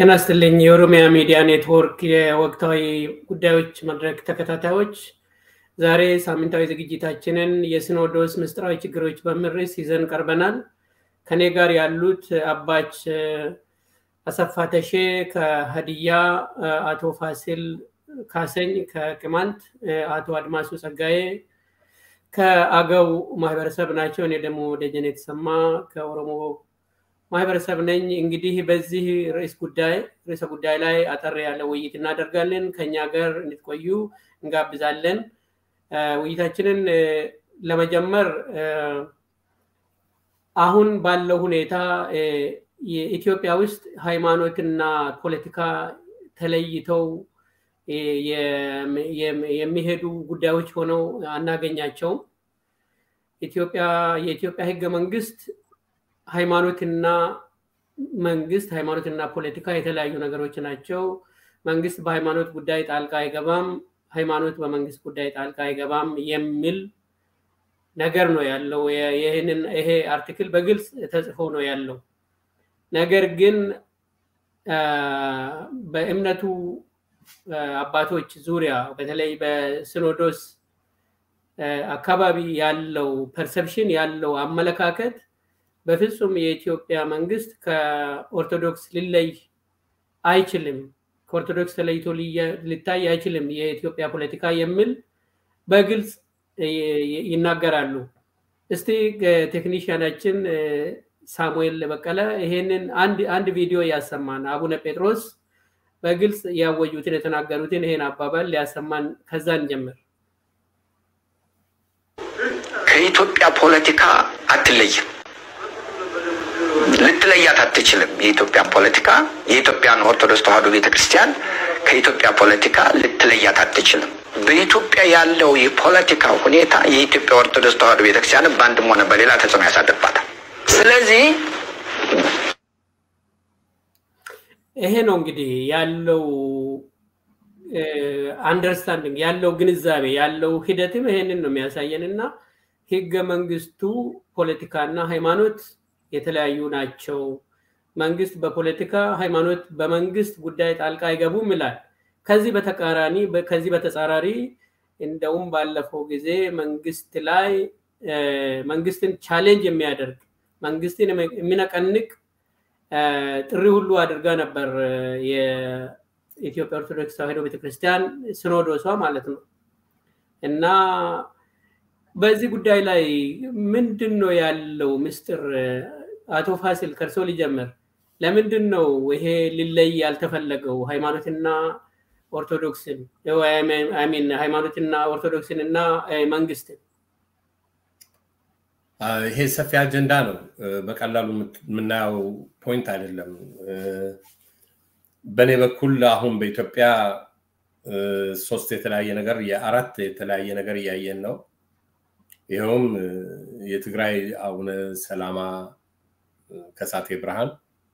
ጤና ይስጥልኝ። የኦሮሚያ ሚዲያ ኔትወርክ የወቅታዊ ጉዳዮች መድረክ ተከታታዮች፣ ዛሬ ሳምንታዊ ዝግጅታችንን የሲኖዶስ ምስጢራዊ ችግሮች በሚል ርዕስ ይዘን ቀርበናል። ከኔ ጋር ያሉት አባች አሰፋ ተሼ ከሀዲያ፣ አቶ ፋሲል ካሰኝ ከቅማንት፣ አቶ አድማሱ ጸጋዬ ከአገው ማህበረሰብ ናቸው። እኔ ደግሞ ደጀኔ የተሰማ ከኦሮሞ ማህበረሰብ ነኝ። እንግዲህ በዚህ ርዕስ ጉዳይ ርዕሰ ጉዳይ ላይ አጠር ያለ ውይይት እናደርጋለን። ከኛ ጋር እንድትቆዩ እንጋብዛለን። ውይይታችንን ለመጀመር አሁን ባለው ሁኔታ የኢትዮጵያ ውስጥ ሃይማኖትና ፖለቲካ ተለይተው የሚሄዱ ጉዳዮች ሆነው አናገኛቸውም። ኢትዮጵያ የኢትዮጵያ ህገ መንግስት ሃይማኖትና መንግስት ሃይማኖትና ፖለቲካ የተለያዩ ነገሮች ናቸው። መንግስት በሃይማኖት ጉዳይ ጣልቃ አይገባም፣ ሃይማኖት በመንግስት ጉዳይ ጣልቃ አይገባም የሚል ነገር ነው ያለው። ይህንን ይሄ አርቲክል በግልጽ ተጽፎ ነው ያለው። ነገር ግን በእምነቱ አባቶች ዙሪያ በተለይ በሲኖዶስ አካባቢ ያለው ፐርሰፕሽን ያለው አመለካከት በፍጹም የኢትዮጵያ መንግስት ከኦርቶዶክስ ሊለይ አይችልም፣ ከኦርቶዶክስ ተለይቶ ሊታይ አይችልም የኢትዮጵያ ፖለቲካ የሚል በግልጽ ይናገራሉ። እስቲ ቴክኒሽያናችን ሳሙኤል በቀለ ይሄንን አንድ ቪዲዮ ያሰማን። አቡነ ጴጥሮስ በግልጽ ያወጁትን የተናገሩትን ይሄን አባባል ሊያሰማን፣ ከዛ እንጀምር። ከኢትዮጵያ ፖለቲካ አትለይም ልትለያት አትችልም። የኢትዮጵያን ፖለቲካ የኢትዮጵያን ኦርቶዶክስ ተዋሕዶ ቤተክርስቲያን ከኢትዮጵያ ፖለቲካ ልትለያት አትችልም። በኢትዮጵያ ያለው የፖለቲካ ሁኔታ የኢትዮጵያ ኦርቶዶክስ ተዋሕዶ ቤተክርስቲያንን በአንድም ሆነ በሌላ ተጽዕኖ ያሳድርባታል። ስለዚህ ይሄ ነው እንግዲህ ያለው አንደርስታንዲንግ ያለው ግንዛቤ ያለው ሂደትም ይሄንን ነው የሚያሳየን እና ህገ መንግስቱ ፖለቲካና ሃይማኖት የተለያዩ ናቸው። መንግስት በፖለቲካ ሃይማኖት በመንግስት ጉዳይ ጣልቃ አይገቡም ይላል። ከዚህ በተቃራኒ ከዚህ በተጻራሪ እንደውም ባለፈው ጊዜ መንግስት ላይ መንግስትን ቻሌንጅ የሚያደርግ መንግስትን የሚነቀንቅ ጥሪ ሁሉ አድርጋ ነበር የኢትዮጵያ ኦርቶዶክስ ተዋሕዶ ቤተክርስቲያን ሲኖዶሷ ማለት ነው እና በዚህ ጉዳይ ላይ ምንድን ነው ያለው ምስጢር? አቶ ፋሲል ከእርሶ ሊጀምር። ለምንድን ነው ይሄ ሊለይ ያልተፈለገው ሃይማኖትና ኦርቶዶክስን ሚን ሃይማኖትና ኦርቶዶክስን እና መንግስትን? ይሄ ሰፊ አጀንዳ ነው። በቀላሉ የምናየው ፖይንት አይደለም። በእኔ በኩል አሁን በኢትዮጵያ ሶስት የተለያየ ነገር የአራት የተለያየ ነገር እያየን ነው። ይኸውም የትግራይ አቡነ ሰላማ ከሳቴ ብርሃን፣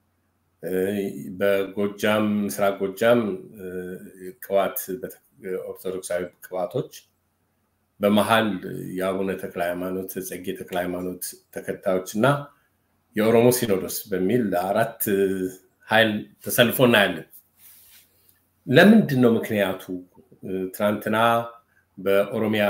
በጎጃም ምስራቅ ጎጃም ቅባት ኦርቶዶክሳዊ ቅባቶች፣ በመሀል የአቡነ ተክለ ሃይማኖት ጸጌ ተክለ ሃይማኖት ተከታዮች እና የኦሮሞ ሲኖዶስ በሚል አራት ኃይል ተሰልፎ እናያለን። ለምንድን ነው ምክንያቱ? ትናንትና በኦሮሚያ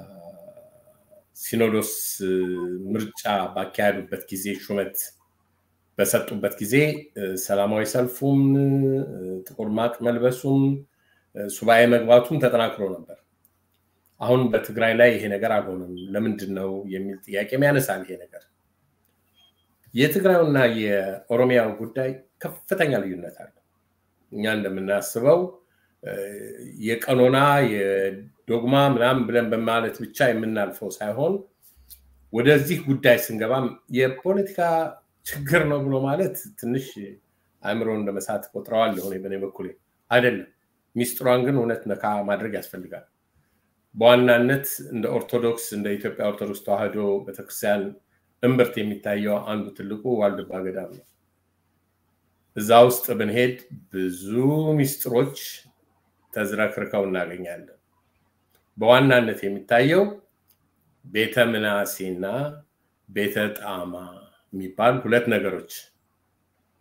ሲኖዶስ ምርጫ ባካሄዱበት ጊዜ ሹመት በሰጡበት ጊዜ ሰላማዊ ሰልፉም ጥቁር ማቅ መልበሱም ሱባኤ መግባቱም ተጠናክሮ ነበር። አሁን በትግራይ ላይ ይሄ ነገር አልሆነም። ለምንድን ነው የሚል ጥያቄም ያነሳል። ይሄ ነገር የትግራዩና የኦሮሚያው ጉዳይ ከፍተኛ ልዩነት አለው። እኛ እንደምናስበው የቀኖና የዶግማ ምናምን ብለን በማለት ብቻ የምናልፈው ሳይሆን ወደዚህ ጉዳይ ስንገባም የፖለቲካ ችግር ነው ብሎ ማለት ትንሽ አእምሮ እንደመሳት ቆጥረዋል። ሆነ በእኔ በኩል አይደለም። ሚስጥሯን ግን እውነት ነካ ማድረግ ያስፈልጋል። በዋናነት እንደ ኦርቶዶክስ እንደ ኢትዮጵያ ኦርቶዶክስ ተዋሕዶ ቤተክርስቲያን እምብርት የሚታየው አንዱ ትልቁ ዋልድባ ገዳም ነው። እዛ ውስጥ ብንሄድ ብዙ ሚስጥሮች ተዝረክርከው እናገኛለን። በዋናነት የሚታየው ቤተ ምናሴና ቤተ ጣማ የሚባል ሁለት ነገሮች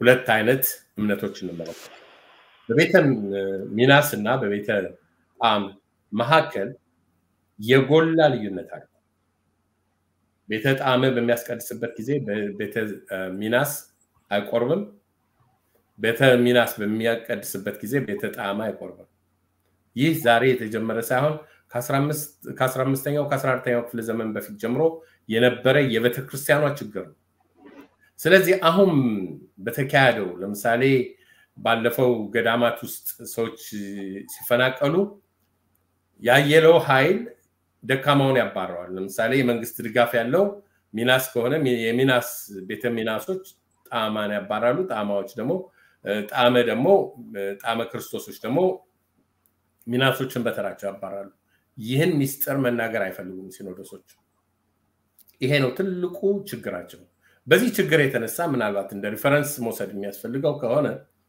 ሁለት አይነት እምነቶች እንመለከታል። በቤተ ሚናስ እና በቤተ ጣዕም መካከል የጎላ ልዩነት አለ። ቤተ ጣዕም በሚያስቀድስበት ጊዜ ቤተ ሚናስ አይቆርብም። ቤተ ሚናስ በሚያቀድስበት ጊዜ ቤተ ጣዕም አይቆርብም። ይህ ዛሬ የተጀመረ ሳይሆን ከ15ኛው ከ14ኛው ክፍለ ዘመን በፊት ጀምሮ የነበረ የቤተ ክርስቲያኗ ችግር ነው። ስለዚህ አሁን በተካሄደው ለምሳሌ ባለፈው ገዳማት ውስጥ ሰዎች ሲፈናቀሉ ያየለው ኃይል ደካማውን ያባረዋል። ለምሳሌ የመንግስት ድጋፍ ያለው ሚናስ ከሆነ የሚናስ ቤተ ሚናሶች ጣዕማን ያባራሉ። ጣዕማዎች ደግሞ ጣዕመ ደግሞ ጣዕመ ክርስቶሶች ደግሞ ሚናሶችን በተራቸው ያባራሉ። ይህን ሚስጥር መናገር አይፈልጉም ሲኖዶሶች። ይሄ ነው ትልቁ ችግራቸው። በዚህ ችግር የተነሳ ምናልባት እንደ ሪፈረንስ መውሰድ የሚያስፈልገው ከሆነ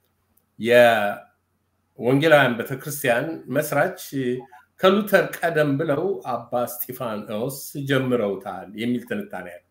የወንጌላውያን ቤተክርስቲያን መስራች ከሉተር ቀደም ብለው አባ ስጢፋኖስ ጀምረውታል የሚል ትንታኔ ያለ።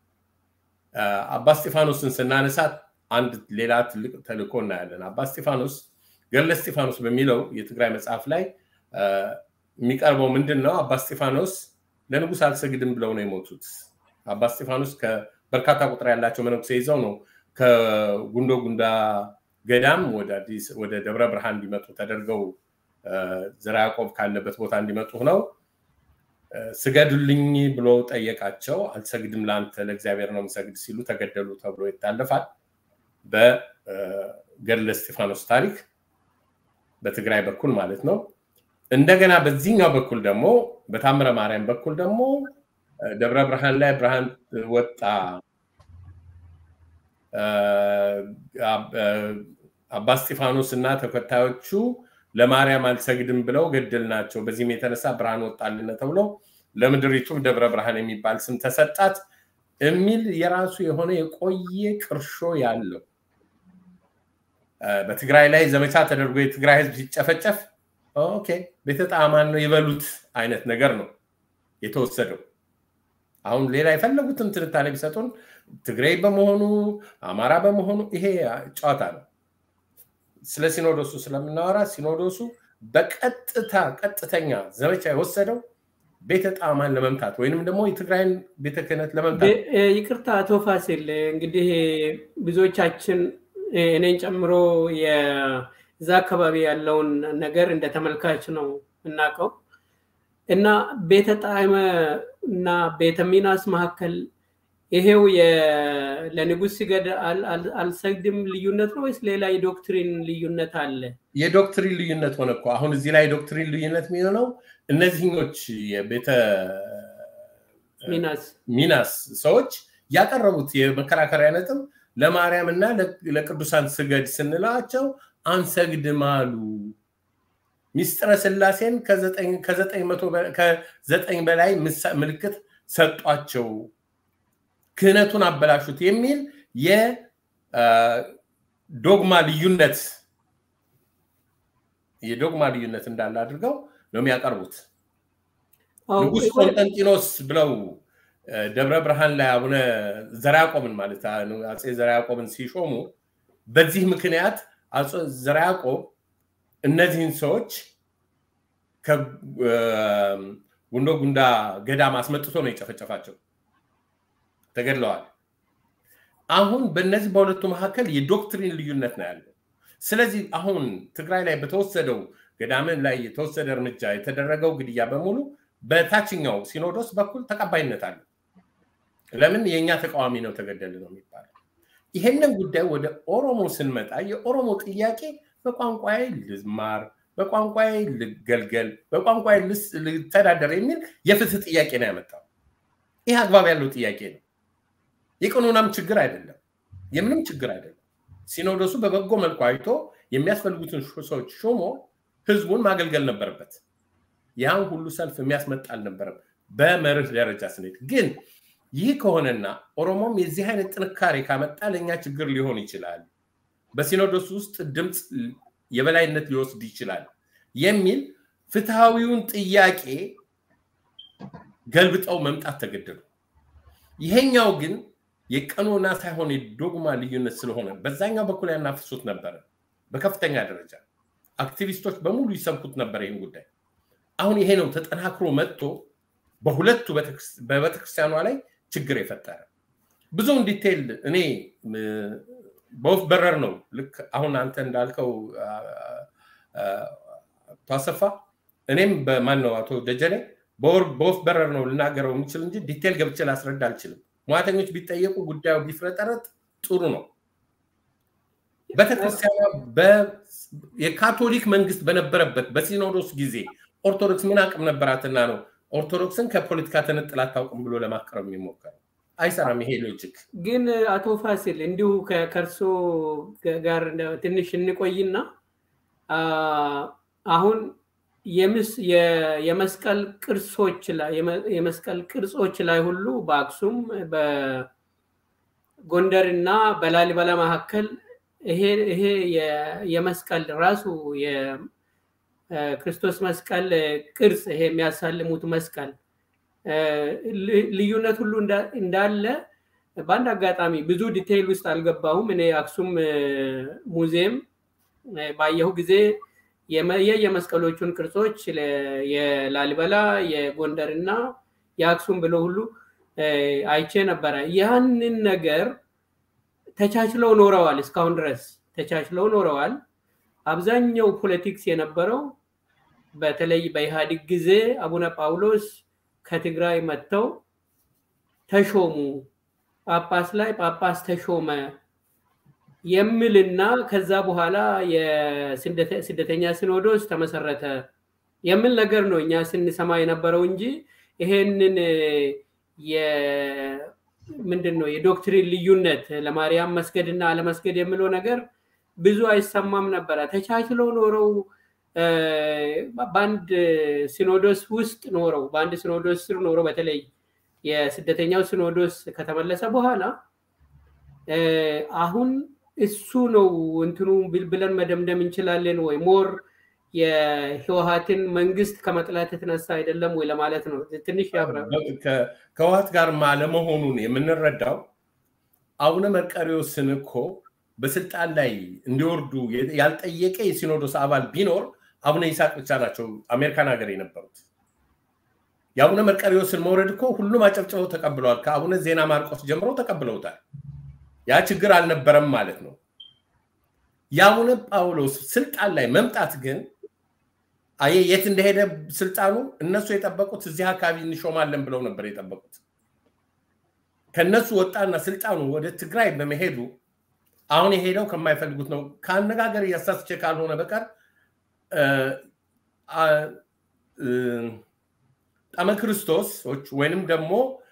አባ ስጢፋኖስን ስናነሳት አንድ ሌላ ትልቅ ተልእኮ እናያለን። አባ ስጢፋኖስ ገድለ ስጢፋኖስ በሚለው የትግራይ መጽሐፍ ላይ የሚቀርበው ምንድን ነው? አባ ስጢፋኖስ ለንጉስ አልሰግድም ብለው ነው የሞቱት። አባ ስጢፋኖስ በርካታ ቁጥር ያላቸው መነኩሴ ይዘው ነው ከጉንዶ ጉንዳ ገዳም ወደ አዲስ ወደ ደብረ ብርሃን እንዲመጡ ተደርገው ዘርዓ ያዕቆብ ካለበት ቦታ እንዲመጡ ነው። ስገዱልኝ ብሎ ጠየቃቸው። አልሰግድም ለአንተ ለእግዚአብሔር ነው የምሰግድ ሲሉ ተገደሉ ተብሎ ይታለፋል። በገድለ እስጢፋኖስ ታሪክ በትግራይ በኩል ማለት ነው። እንደገና በዚህኛው በኩል ደግሞ በታምረ ማርያም በኩል ደግሞ ደብረ ብርሃን ላይ ብርሃን ወጣ አባ እስጢፋኖስ እና ተከታዮቹ ለማርያም አልሰግድም ብለው ገድል ናቸው። በዚህም የተነሳ ብርሃን ወጣልን ተብሎ ለምድሪቱ ደብረ ብርሃን የሚባል ስም ተሰጣት የሚል የራሱ የሆነ የቆየ ቅርሾ ያለው በትግራይ ላይ ዘመቻ ተደርጎ የትግራይ ህዝብ ሲጨፈጨፍ ኦኬ ቤተ ጣዕማን ነው የበሉት አይነት ነገር ነው የተወሰደው። አሁን ሌላ የፈለጉትን ትንታኔ ቢሰጡን ትግራይ በመሆኑ አማራ በመሆኑ ይሄ ጨዋታ ነው። ስለ ሲኖዶሱ ስለምናወራ ሲኖዶሱ በቀጥታ ቀጥተኛ ዘመቻ የወሰደው ቤተ ጣዕማን ለመምታት ወይንም ደግሞ የትግራይን ቤተ ክህነት ለመምታት። ይቅርታ አቶ ፋሲል፣ እንግዲህ ብዙዎቻችን እኔን ጨምሮ የዛ አካባቢ ያለውን ነገር እንደ ተመልካች ነው እናውቀው እና ቤተ ጣዕመ እና ቤተ ሚናስ መካከል ይሄው ለንጉስ ሲገድ አልሰግድም ልዩነት ነው ወይስ ሌላ የዶክትሪን ልዩነት አለ? የዶክትሪን ልዩነት ሆነ እኮ አሁን እዚህ ላይ ዶክትሪን ልዩነት የሚሆነው እነዚህኞች የቤተ ሚናስ ሚናስ ሰዎች ያቀረቡት የመከራከሪያ ነጥብ ለማርያም እና ለቅዱሳን ስገድ ስንላቸው አንሰግድም አሉ። ሚስጥረ ስላሴን ከዘጠኝ በላይ ምልክት ሰጧቸው። ክህነቱን አበላሹት የሚል የዶግማ ልዩነት የዶግማ ልዩነት እንዳለ አድርገው ነው የሚያቀርቡት። ንጉስ ቆንጠንጢኖስ ብለው ደብረ ብርሃን ላይ አቡነ ዘርዓ ያዕቆብን ማለት አፄ ዘርዓ ያዕቆብን ሲሾሙ በዚህ ምክንያት አፄ ዘርዓ ያዕቆብ እነዚህን ሰዎች ከጉንዶ ጉንዳ ገዳም አስመጥቶ ነው የጨፈጨፋቸው። ተገድለዋል። አሁን በእነዚህ በሁለቱ መካከል የዶክትሪን ልዩነት ነው ያለው። ስለዚህ አሁን ትግራይ ላይ በተወሰደው ገዳምን ላይ የተወሰደ እርምጃ የተደረገው ግድያ በሙሉ በታችኛው ሲኖዶስ በኩል ተቀባይነት አለ። ለምን የእኛ ተቃዋሚ ነው ተገደል ነው የሚባለው። ይሄንን ጉዳይ ወደ ኦሮሞ ስንመጣ የኦሮሞ ጥያቄ በቋንቋዬ ልማር፣ በቋንቋዬ ልገልገል፣ በቋንቋዬ ልተዳደር የሚል የፍትህ ጥያቄ ነው ያመጣው። ይህ አግባብ ያለው ጥያቄ ነው። የቀኖናም ችግር አይደለም፣ የምንም ችግር አይደለም። ሲኖዶሱ በበጎ መልኩ አይቶ የሚያስፈልጉትን ሰዎች ሾሞ ህዝቡን ማገልገል ነበረበት። ያን ሁሉ ሰልፍ የሚያስመጣ አልነበረም። በመርህ ደረጃ ስንሄድ ግን ይህ ከሆነና ኦሮሞም የዚህ አይነት ጥንካሬ ካመጣ ለእኛ ችግር ሊሆን ይችላል፣ በሲኖዶስ ውስጥ ድምፅ የበላይነት ሊወስድ ይችላል የሚል ፍትሐዊውን ጥያቄ ገልብጠው መምጣት ተገደዱ። ይሄኛው ግን የቀኖና ሳይሆን የዶግማ ልዩነት ስለሆነ በዛኛው በኩል ያናፍሱት ነበረ በከፍተኛ ደረጃ አክቲቪስቶች በሙሉ ይሰብኩት ነበር ይህን ጉዳይ። አሁን ይሄ ነው ተጠናክሮ መጥቶ በሁለቱ በቤተክርስቲያኗ ላይ ችግር የፈጠረ ብዙውን ዲቴይል እኔ በወፍ በረር ነው ልክ አሁን አንተ እንዳልከው ታሰፋ እኔም በማን ነው አቶ ደጀኔ በወፍ በረር ነው ልናገረው የምችል እንጂ ዲቴይል ገብቼ ላስረዳ አልችልም። ሙያተኞች ቢጠየቁ ጉዳዩ ቢፍረጠረጥ ጥሩ ነው። ቤተክርስቲያኗ የካቶሊክ መንግስት በነበረበት በሲኖዶስ ጊዜ ኦርቶዶክስ ምን አቅም ነበራትና ነው ኦርቶዶክስን ከፖለቲካ ተነጥላ አታውቅም ብሎ ለማቅረብ የሚሞከረው? አይሰራም። ይሄ ሎጂክ ግን አቶ ፋሲል እንዲሁ ከእርሶ ጋር ትንሽ እንቆይና አሁን የመስቀል ቅርሶች ላይ የመስቀል ቅርጾች ላይ ሁሉ በአክሱም በጎንደር እና በላሊበላ መካከል ይሄ የመስቀል ራሱ የክርስቶስ መስቀል ቅርጽ ይሄ የሚያሳልሙት መስቀል ልዩነት ሁሉ እንዳለ በአንድ አጋጣሚ ብዙ ዲቴይል ውስጥ አልገባሁም። እኔ አክሱም ሙዚየም ባየሁ ጊዜ የመስቀሎቹን ቅርጾች የላሊበላ የጎንደር እና የአክሱም ብሎ ሁሉ አይቼ ነበረ። ያንን ነገር ተቻችለው ኖረዋል። እስካሁን ድረስ ተቻችለው ኖረዋል። አብዛኛው ፖለቲክስ የነበረው በተለይ በኢህአዴግ ጊዜ አቡነ ጳውሎስ ከትግራይ መጥተው ተሾሙ፣ ጳጳስ ላይ ጳጳስ ተሾመ የሚልና ከዛ በኋላ የስደተኛ ሲኖዶስ ተመሰረተ የሚል ነገር ነው እኛ ስንሰማ የነበረው እንጂ ይሄንን ምንድን ነው የዶክትሪን ልዩነት ለማርያም መስገድ እና አለመስገድ የሚለው ነገር ብዙ አይሰማም ነበረ። ተቻችለው ኖረው በአንድ ሲኖዶስ ውስጥ ኖረው በአንድ ሲኖዶስ ስር ኖረው በተለይ የስደተኛው ሲኖዶስ ከተመለሰ በኋላ አሁን እሱ ነው እንትኑ ብለን መደምደም እንችላለን ወይ? ሞር የህወሀትን መንግስት ከመጥላት የተነሳ አይደለም ወይ ለማለት ነው። ትንሽ ያብራ። ከህወሀት ጋር አለመሆኑን የምንረዳው አቡነ መርቀሪዎስን እኮ በስልጣን ላይ እንዲወርዱ ያልጠየቀ የሲኖዶስ አባል ቢኖር አቡነ ይስሐቅ ብቻ ናቸው አሜሪካን ሀገር የነበሩት። የአቡነ መርቀሪዎስን መውረድ እኮ ሁሉም አጨብጭበው ተቀብለዋል። ከአቡነ ዜና ማርቆስ ጀምሮ ተቀብለውታል። ያ ችግር አልነበረም ማለት ነው። የአቡነ ጳውሎስ ስልጣን ላይ መምጣት ግን የት እንደሄደ ስልጣኑ እነሱ የጠበቁት እዚህ አካባቢ እንሾማለን ብለው ነበር የጠበቁት። ከነሱ ወጣና ስልጣኑ ወደ ትግራይ በመሄዱ አሁን የሄደው ከማይፈልጉት ነው። ከአነጋገር እያሳስቼ ካልሆነ በቀር ጣመ ክርስቶሶች ወይንም ደግሞ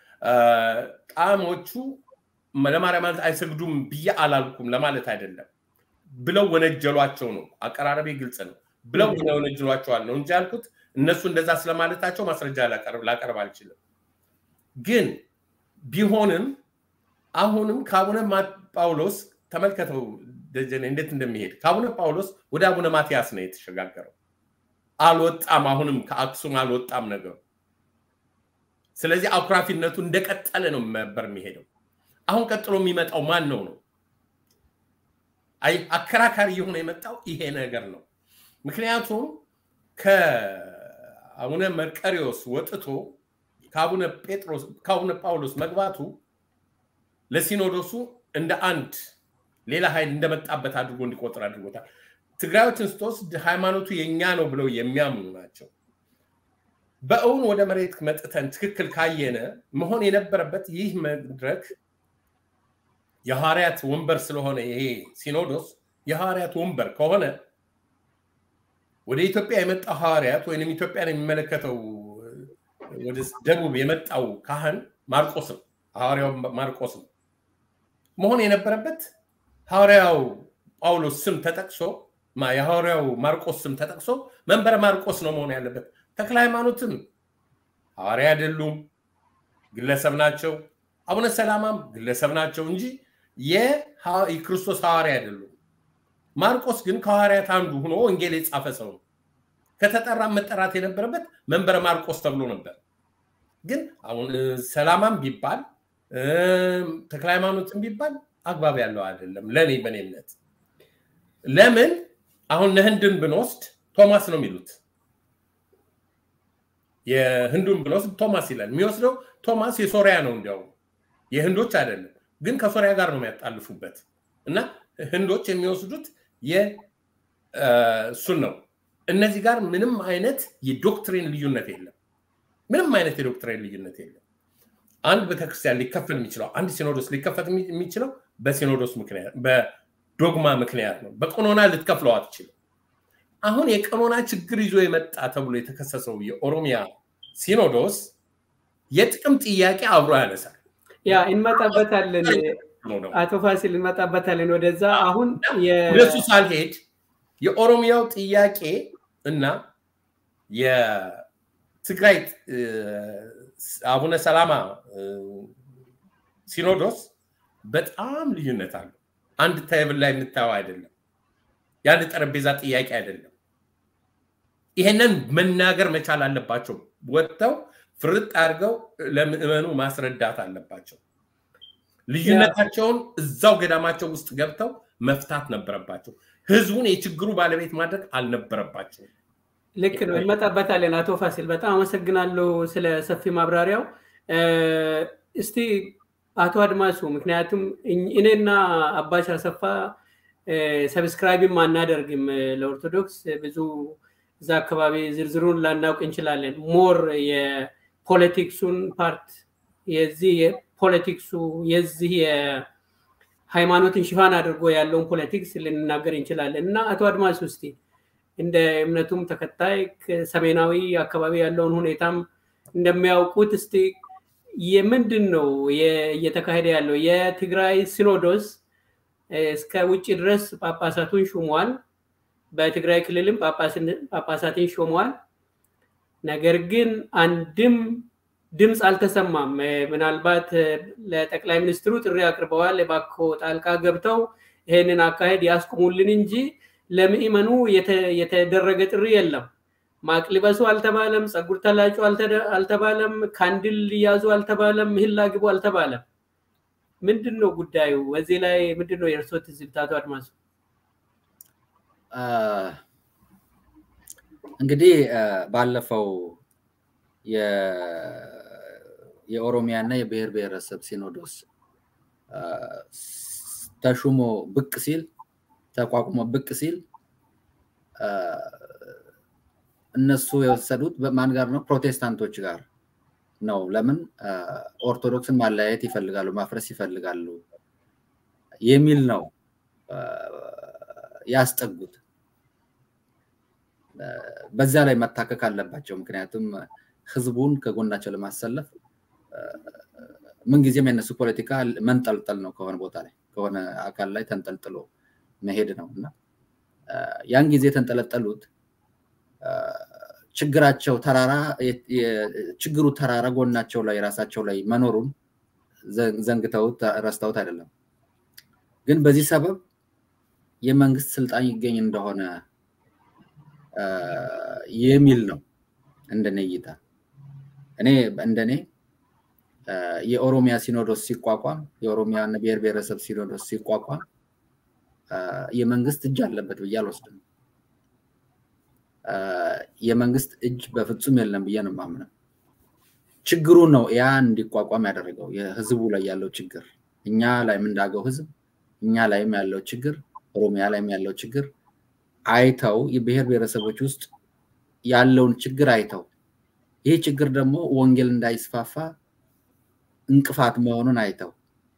ጣሞቹ ለማርያም ማለት አይሰግዱም ብዬ አላልኩም ለማለት አይደለም። ብለው ወነጀሏቸው ነው። አቀራረቤ ግልጽ ነው። ብለው ወነጀሏቸዋል ነው እንጂ ያልኩት እነሱ እንደዛ ስለማለታቸው ማስረጃ ላቀርብ አልችልም። ግን ቢሆንም አሁንም ከአቡነ ጳውሎስ ተመልከተው ደጀኔ እንዴት እንደሚሄድ ከአቡነ ጳውሎስ ወደ አቡነ ማትያስ ነው የተሸጋገረው። አልወጣም። አሁንም ከአክሱም አልወጣም ነገሩ። ስለዚህ አኩራፊነቱ እንደቀጠለ ነው ነበር የሚሄደው። አሁን ቀጥሎ የሚመጣው ማን ነው ነው አከራካሪ የሆነ የመጣው ይሄ ነገር ነው። ምክንያቱም ከአቡነ መርቀሪዎስ ወጥቶ ከአቡነ ጴጥሮስ ከአቡነ ጳውሎስ መግባቱ ለሲኖዶሱ እንደ አንድ ሌላ ኃይል እንደመጣበት አድርጎ እንዲቆጥር አድርጎታል። ትግራዮችን ስትወስድ ሃይማኖቱ የኛ ነው ብለው የሚያምኑ ናቸው። በእውን ወደ መሬት መጥተን ትክክል ካየነ መሆን የነበረበት ይህ መድረክ የሐዋርያት ወንበር ስለሆነ ይሄ ሲኖዶስ የሐዋርያት ወንበር ከሆነ ወደ ኢትዮጵያ የመጣው ሐዋርያት ወይም ኢትዮጵያን የሚመለከተው ወደ ደቡብ የመጣው ካህን ማርቆስ ነው። ሐዋርያው ማርቆስ ነው መሆን የነበረበት። ሐዋርያው ጳውሎስ ስም ተጠቅሶ የሐዋርያው ማርቆስ ስም ተጠቅሶ መንበረ ማርቆስ ነው መሆን ያለበት። ተክለ ሃይማኖትም ሐዋርያ አይደሉም፣ ግለሰብ ናቸው። አቡነ ሰላማም ግለሰብ ናቸው እንጂ የክርስቶስ ሐዋርያ አይደሉም። ማርቆስ ግን ከሐዋርያት አንዱ ሆኖ ወንጌል የጻፈ ሰው ነው። ከተጠራ መጠራት የነበረበት መንበረ ማርቆስ ተብሎ ነበር። ግን አሁን ሰላማም ቢባል ተክለ ሃይማኖትን ቢባል አግባብ ያለው አይደለም ለእኔ በእኔ እምነት። ለምን አሁን ህንድን ብንወስድ ቶማስ ነው የሚሉት። የህንዱን ብንወስድ ቶማስ ይላል። የሚወስደው ቶማስ የሶሪያ ነው እንዲያውም የህንዶች አይደለም፣ ግን ከሶሪያ ጋር ነው የሚያጣልፉበት እና ህንዶች የሚወስዱት እሱን ነው። እነዚህ ጋር ምንም አይነት የዶክትሪን ልዩነት የለም። ምንም አይነት የዶክትሪን ልዩነት የለም። አንድ ቤተክርስቲያን ሊከፈል የሚችለው አንድ ሲኖዶስ ሊከፈት የሚችለው በሲኖዶስ ምክንያት በዶግማ ምክንያት ነው። በቀኖና ልትከፍለው አትችልም። አሁን የቀኖና ችግር ይዞ የመጣ ተብሎ የተከሰሰው የኦሮሚያ ሲኖዶስ የጥቅም ጥያቄ አብሮ ያነሳል። ያ እንመጣበታለን። አቶ ፋሲል እንመጣበታለን ወደዛ። አሁን ወደሱ ሳልሄድ የኦሮሚያው ጥያቄ እና የትግራይ አቡነ ሰላማ ሲኖዶስ በጣም ልዩነት አለው። አንድ ቴብል ላይ የምታየው አይደለም። የአንድ ጠረጴዛ ጥያቄ አይደለም። ይሄንን መናገር መቻል አለባቸው። ወጥተው ፍርጥ አድርገው ለምዕመኑ ማስረዳት አለባቸው። ልዩነታቸውን እዛው ገዳማቸው ውስጥ ገብተው መፍታት ነበረባቸው። ህዝቡን የችግሩ ባለቤት ማድረግ አልነበረባቸውም። ልክ ነው፣ እንመጣበታለን። አቶ ፋሲል በጣም አመሰግናለሁ ስለ ሰፊ ማብራሪያው። እስቲ አቶ አድማሱ፣ ምክንያቱም እኔና አባሽ አሰፋ ሰብስክራይብም አናደርግም ለኦርቶዶክስ ብዙ እዛ አካባቢ ዝርዝሩን ላናውቅ እንችላለን። ሞር የፖለቲክሱን ፓርት የዚህ የፖለቲክሱ የዚህ የሃይማኖትን ሽፋን አድርጎ ያለውን ፖለቲክስ ልንናገር እንችላለን እና አቶ አድማስ ውስቲ እንደ እምነቱም ተከታይ ሰሜናዊ አካባቢ ያለውን ሁኔታም እንደሚያውቁት እስቲ የምንድን ነው እየተካሄደ ያለው? የትግራይ ሲኖዶስ እስከ ውጭ ድረስ ጳጳሳቱን ሹሟል። በትግራይ ክልልም ጳጳሳትን ሾሟል። ነገር ግን አንድም ድምፅ አልተሰማም። ምናልባት ለጠቅላይ ሚኒስትሩ ጥሪ አቅርበዋል። እባክዎ ጣልቃ ገብተው ይህንን አካሄድ ያስቁሙልን እንጂ ለምእመኑ የተደረገ ጥሪ የለም። ማቅ ልበሱ አልተባለም። ፀጉር ተላጩ አልተባለም። ካንድል ያዙ አልተባለም። ምህላ ግቡ አልተባለም። ምንድን ነው ጉዳዩ? በዚህ ላይ ምንድን ነው የእርስዎ ትዝብት አቶ አድማሱ? እንግዲህ ባለፈው የኦሮሚያ እና የብሔር ብሔረሰብ ሲኖዶስ ተሹሞ ብቅ ሲል ተቋቁሞ ብቅ ሲል እነሱ የወሰዱት ማን ጋር ነው? ፕሮቴስታንቶች ጋር ነው። ለምን ኦርቶዶክስን ማለያየት ይፈልጋሉ፣ ማፍረስ ይፈልጋሉ የሚል ነው ያስጠጉት። በዛ ላይ መታከክ አለባቸው። ምክንያቱም ህዝቡን ከጎናቸው ለማሰለፍ ምንጊዜም የነሱ ፖለቲካ መንጠልጠል ነው። ከሆነ ቦታ ላይ ከሆነ አካል ላይ ተንጠልጥሎ መሄድ ነው እና ያን ጊዜ የተንጠለጠሉት ችግራቸው ተራራ ችግሩ ተራራ ጎናቸው ላይ ራሳቸው ላይ መኖሩን ዘንግተውት ረስተውት አይደለም። ግን በዚህ ሰበብ የመንግስት ስልጣን ይገኝ እንደሆነ የሚል ነው እንደኔ እይታ። እኔ እንደኔ የኦሮሚያ ሲኖዶስ ሲቋቋም የኦሮሚያ ብሔር ብሔረሰብ ሲኖዶስ ሲቋቋም የመንግስት እጅ አለበት ብዬ አልወስድም። የመንግስት እጅ በፍጹም የለም ብዬ ነው የማምነው። ችግሩ ነው ያ እንዲቋቋም ያደረገው የህዝቡ ላይ ያለው ችግር፣ እኛ ላይ የምንዳገው ህዝብ፣ እኛ ላይም ያለው ችግር፣ ኦሮሚያ ላይም ያለው ችግር አይተው የብሔር ብሔረሰቦች ውስጥ ያለውን ችግር አይተው ይህ ችግር ደግሞ ወንጌል እንዳይስፋፋ እንቅፋት መሆኑን አይተው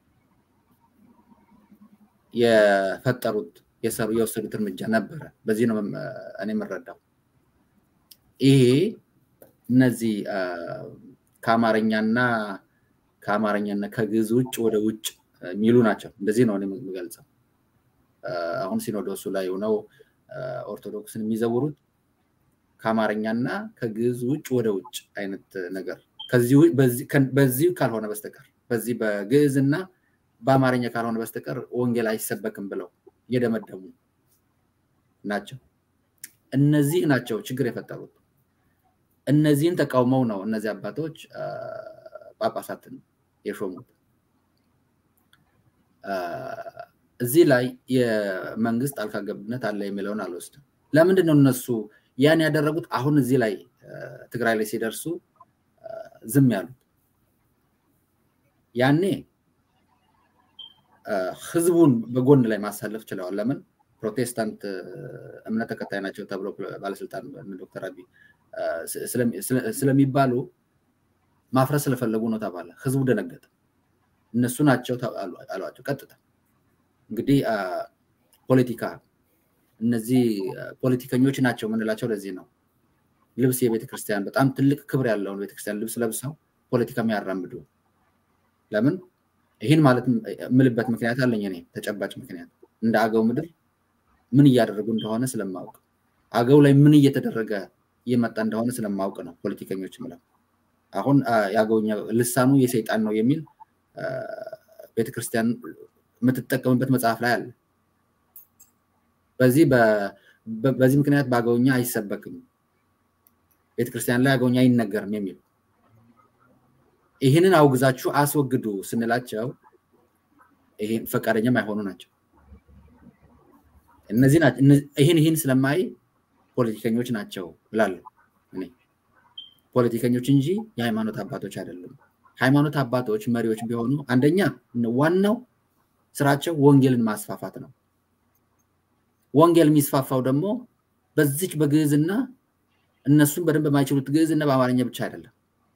የፈጠሩት የወሰዱት እርምጃ ነበረ። በዚህ ነው እኔ የምረዳው። ይሄ እነዚህ ከአማርኛና ከአማርኛና ከግዕዝ ውጭ ወደ ውጭ የሚሉ ናቸው። እንደዚህ ነው የምገልጸው። አሁን ሲኖዶሱ ላይ ሆነው ኦርቶዶክስን የሚዘውሩት ከአማርኛና ከግዕዝ ውጭ ወደ ውጭ አይነት ነገር በዚህ ካልሆነ በስተቀር በዚህ በግዕዝና በአማርኛ ካልሆነ በስተቀር ወንጌል አይሰበክም ብለው እየደመደሙ ናቸው። እነዚህ ናቸው ችግር የፈጠሩት። እነዚህን ተቃውመው ነው እነዚህ አባቶች ጳጳሳትን የሾሙት። እዚህ ላይ የመንግስት ጣልቃ ገብነት አለ የሚለውን አልወስድም። ለምንድን ነው እነሱ ያን ያደረጉት? አሁን እዚህ ላይ ትግራይ ላይ ሲደርሱ ዝም ያሉት? ያኔ ህዝቡን በጎን ላይ ማሳለፍ ችለዋል። ለምን? ፕሮቴስታንት እምነት ተከታይ ናቸው ተብሎ ባለስልጣን ዶክተር አብይ ስለሚባሉ ማፍረስ ስለፈለጉ ነው ተባለ። ህዝቡ ደነገጠ። እነሱ ናቸው አሏቸው ቀጥታ። እንግዲህ ፖለቲካ እነዚህ ፖለቲከኞች ናቸው የምንላቸው ለዚህ ነው። ልብስ የቤተክርስቲያን በጣም ትልቅ ክብር ያለውን ቤተክርስቲያን ልብስ ለብሰው ፖለቲካ የሚያራምዱ ለምን? ይህን ማለት የምልበት ምክንያት አለኝ እኔ ተጨባጭ ምክንያት እንደ አገው ምድር ምን እያደረጉ እንደሆነ ስለማውቅ አገው ላይ ምን እየተደረገ እየመጣ እንደሆነ ስለማውቅ ነው ፖለቲከኞች ምለው። አሁን የአገውኛ ልሳኑ የሰይጣን ነው የሚል ቤተክርስቲያን የምትጠቀምበት መጽሐፍ ላይ አለ። በዚህ በዚህ ምክንያት በአገውኛ አይሰበክም፣ ቤተክርስቲያን ላይ አገውኛ አይነገርም የሚል ይህንን አውግዛችሁ አስወግዱ ስንላቸው ይህን ፈቃደኛም አይሆኑ ናቸው። እነዚህ ይህን ይህን ስለማይ ፖለቲከኞች ናቸው እላለሁ እኔ ፖለቲከኞች እንጂ የሃይማኖት አባቶች አይደሉም። ሃይማኖት አባቶች መሪዎች ቢሆኑ አንደኛ ዋናው ስራቸው ወንጌልን ማስፋፋት ነው። ወንጌል የሚስፋፋው ደግሞ በዚች በግዕዝና እነሱን በደንብ በማይችሉት ግዕዝና በአማርኛ ብቻ አይደለም።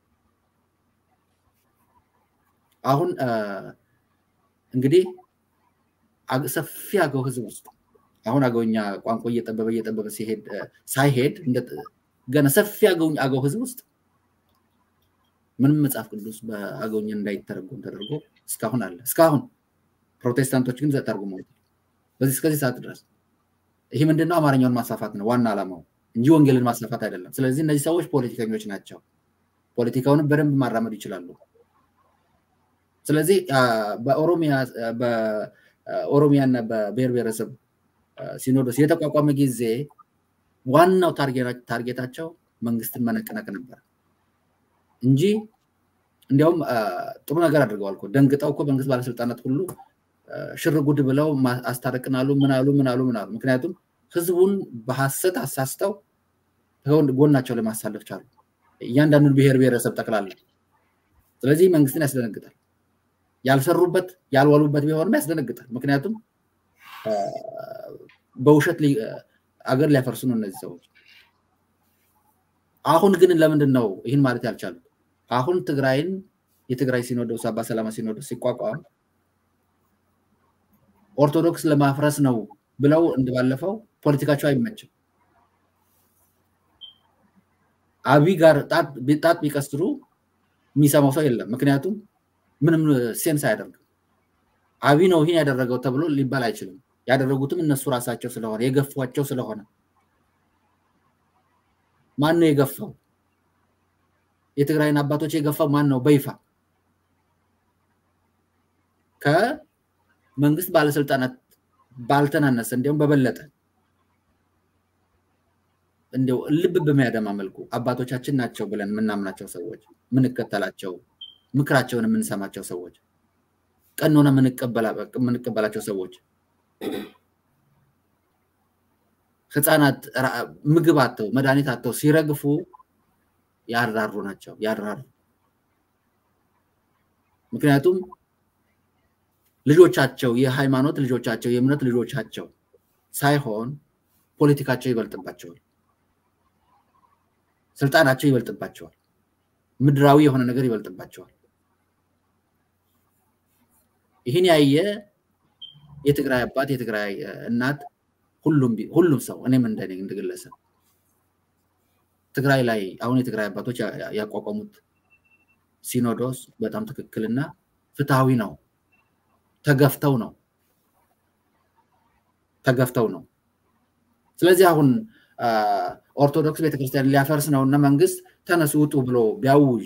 አሁን እንግዲህ ሰፊ አገው ህዝብ ውስጥ አሁን አገውኛ ቋንቋ እየጠበበ እየጠበበ ሲሄድ ሳይሄድ ገና ሰፊ አገው ህዝብ ውስጥ ምንም መጽሐፍ ቅዱስ በአገውኛ እንዳይተረጎም ተደርጎ እስካሁን አለ። እስካሁን ፕሮቴስታንቶች ግን ተርጉመውታል። በዚህ እስከዚህ ሰዓት ድረስ ይህ ምንድነው? አማርኛውን ማስፋፋት ነው ዋና ዓላማው እንጂ ወንጌልን ማስፋፋት አይደለም። ስለዚህ እነዚህ ሰዎች ፖለቲከኞች ናቸው። ፖለቲካውንም በደንብ ማራመድ ይችላሉ። ስለዚህ በኦሮሚያ እና በብሔር ብሔረሰብ ሲኖዶስ የተቋቋመ ጊዜ ዋናው ታርጌታቸው መንግስትን መነቅነቅ ነበር እንጂ እንዲያውም ጥሩ ነገር አድርገዋል እኮ ደንግጠው እኮ መንግስት ባለስልጣናት ሁሉ ሽር ጉድ ብለው አስታርቅናሉ ምናሉ ምናሉ ምናሉ። ምክንያቱም ህዝቡን በሀሰት አሳስተው ጎናቸው ላይ ማሳለፍ ቻሉ፣ እያንዳንዱን ብሔር ብሔረሰብ ጠቅላላ። ስለዚህ መንግስትን ያስደነግጣል። ያልሰሩበት ያልዋሉበት ቢሆንም ያስደነግጣል። ምክንያቱም በውሸት አገር ሊያፈርሱ ነው እነዚህ ሰዎች። አሁን ግን ለምንድን ነው ይህን ማለት ያልቻሉት? አሁን ትግራይን የትግራይ ሲኖዶስ አባ ሰላማ ሲኖዶስ ሲቋቋም ኦርቶዶክስ ለማፍረስ ነው ብለው እንደባለፈው ፖለቲካቸው አይመችም። አብይ ጋር ጣት ቢቀስሩ የሚሰማው ሰው የለም። ምክንያቱም ምንም ሴንስ አያደርግም። አብይ ነው ይህን ያደረገው ተብሎ ሊባል አይችልም። ያደረጉትም እነሱ ራሳቸው ስለሆነ የገፏቸው ስለሆነ ማን ነው የገፋው? የትግራይን አባቶች የገፋው ማን ነው? በይፋ ከመንግስት ባለስልጣናት ባልተናነሰ እንዲሁም በበለጠ እንዲው ልብ በሚያደማ መልኩ አባቶቻችን ናቸው ብለን የምናምናቸው ሰዎች ምንከተላቸው፣ ምክራቸውን የምንሰማቸው ሰዎች፣ ቀኖና የምንቀበላቸው ሰዎች ህፃናት ምግብ አተው መድኃኒት አተው ሲረግፉ ያራሩ ናቸው ያራሩ። ምክንያቱም ልጆቻቸው የሃይማኖት ልጆቻቸው የእምነት ልጆቻቸው ሳይሆን ፖለቲካቸው ይበልጥባቸዋል፣ ስልጣናቸው ይበልጥባቸዋል፣ ምድራዊ የሆነ ነገር ይበልጥባቸዋል። ይህን ያየ የትግራይ አባት የትግራይ እናት ሁሉም ሰው እኔም እንደኔ እንደግለሰብ ትግራይ ላይ አሁን የትግራይ አባቶች ያቋቋሙት ሲኖዶስ በጣም ትክክልና ፍትሐዊ ነው። ተገፍተው ነው ተገፍተው ነው። ስለዚህ አሁን ኦርቶዶክስ ቤተክርስቲያን ሊያፈርስ ነው እና መንግስት ተነሱ ውጡ ብሎ ቢያውጅ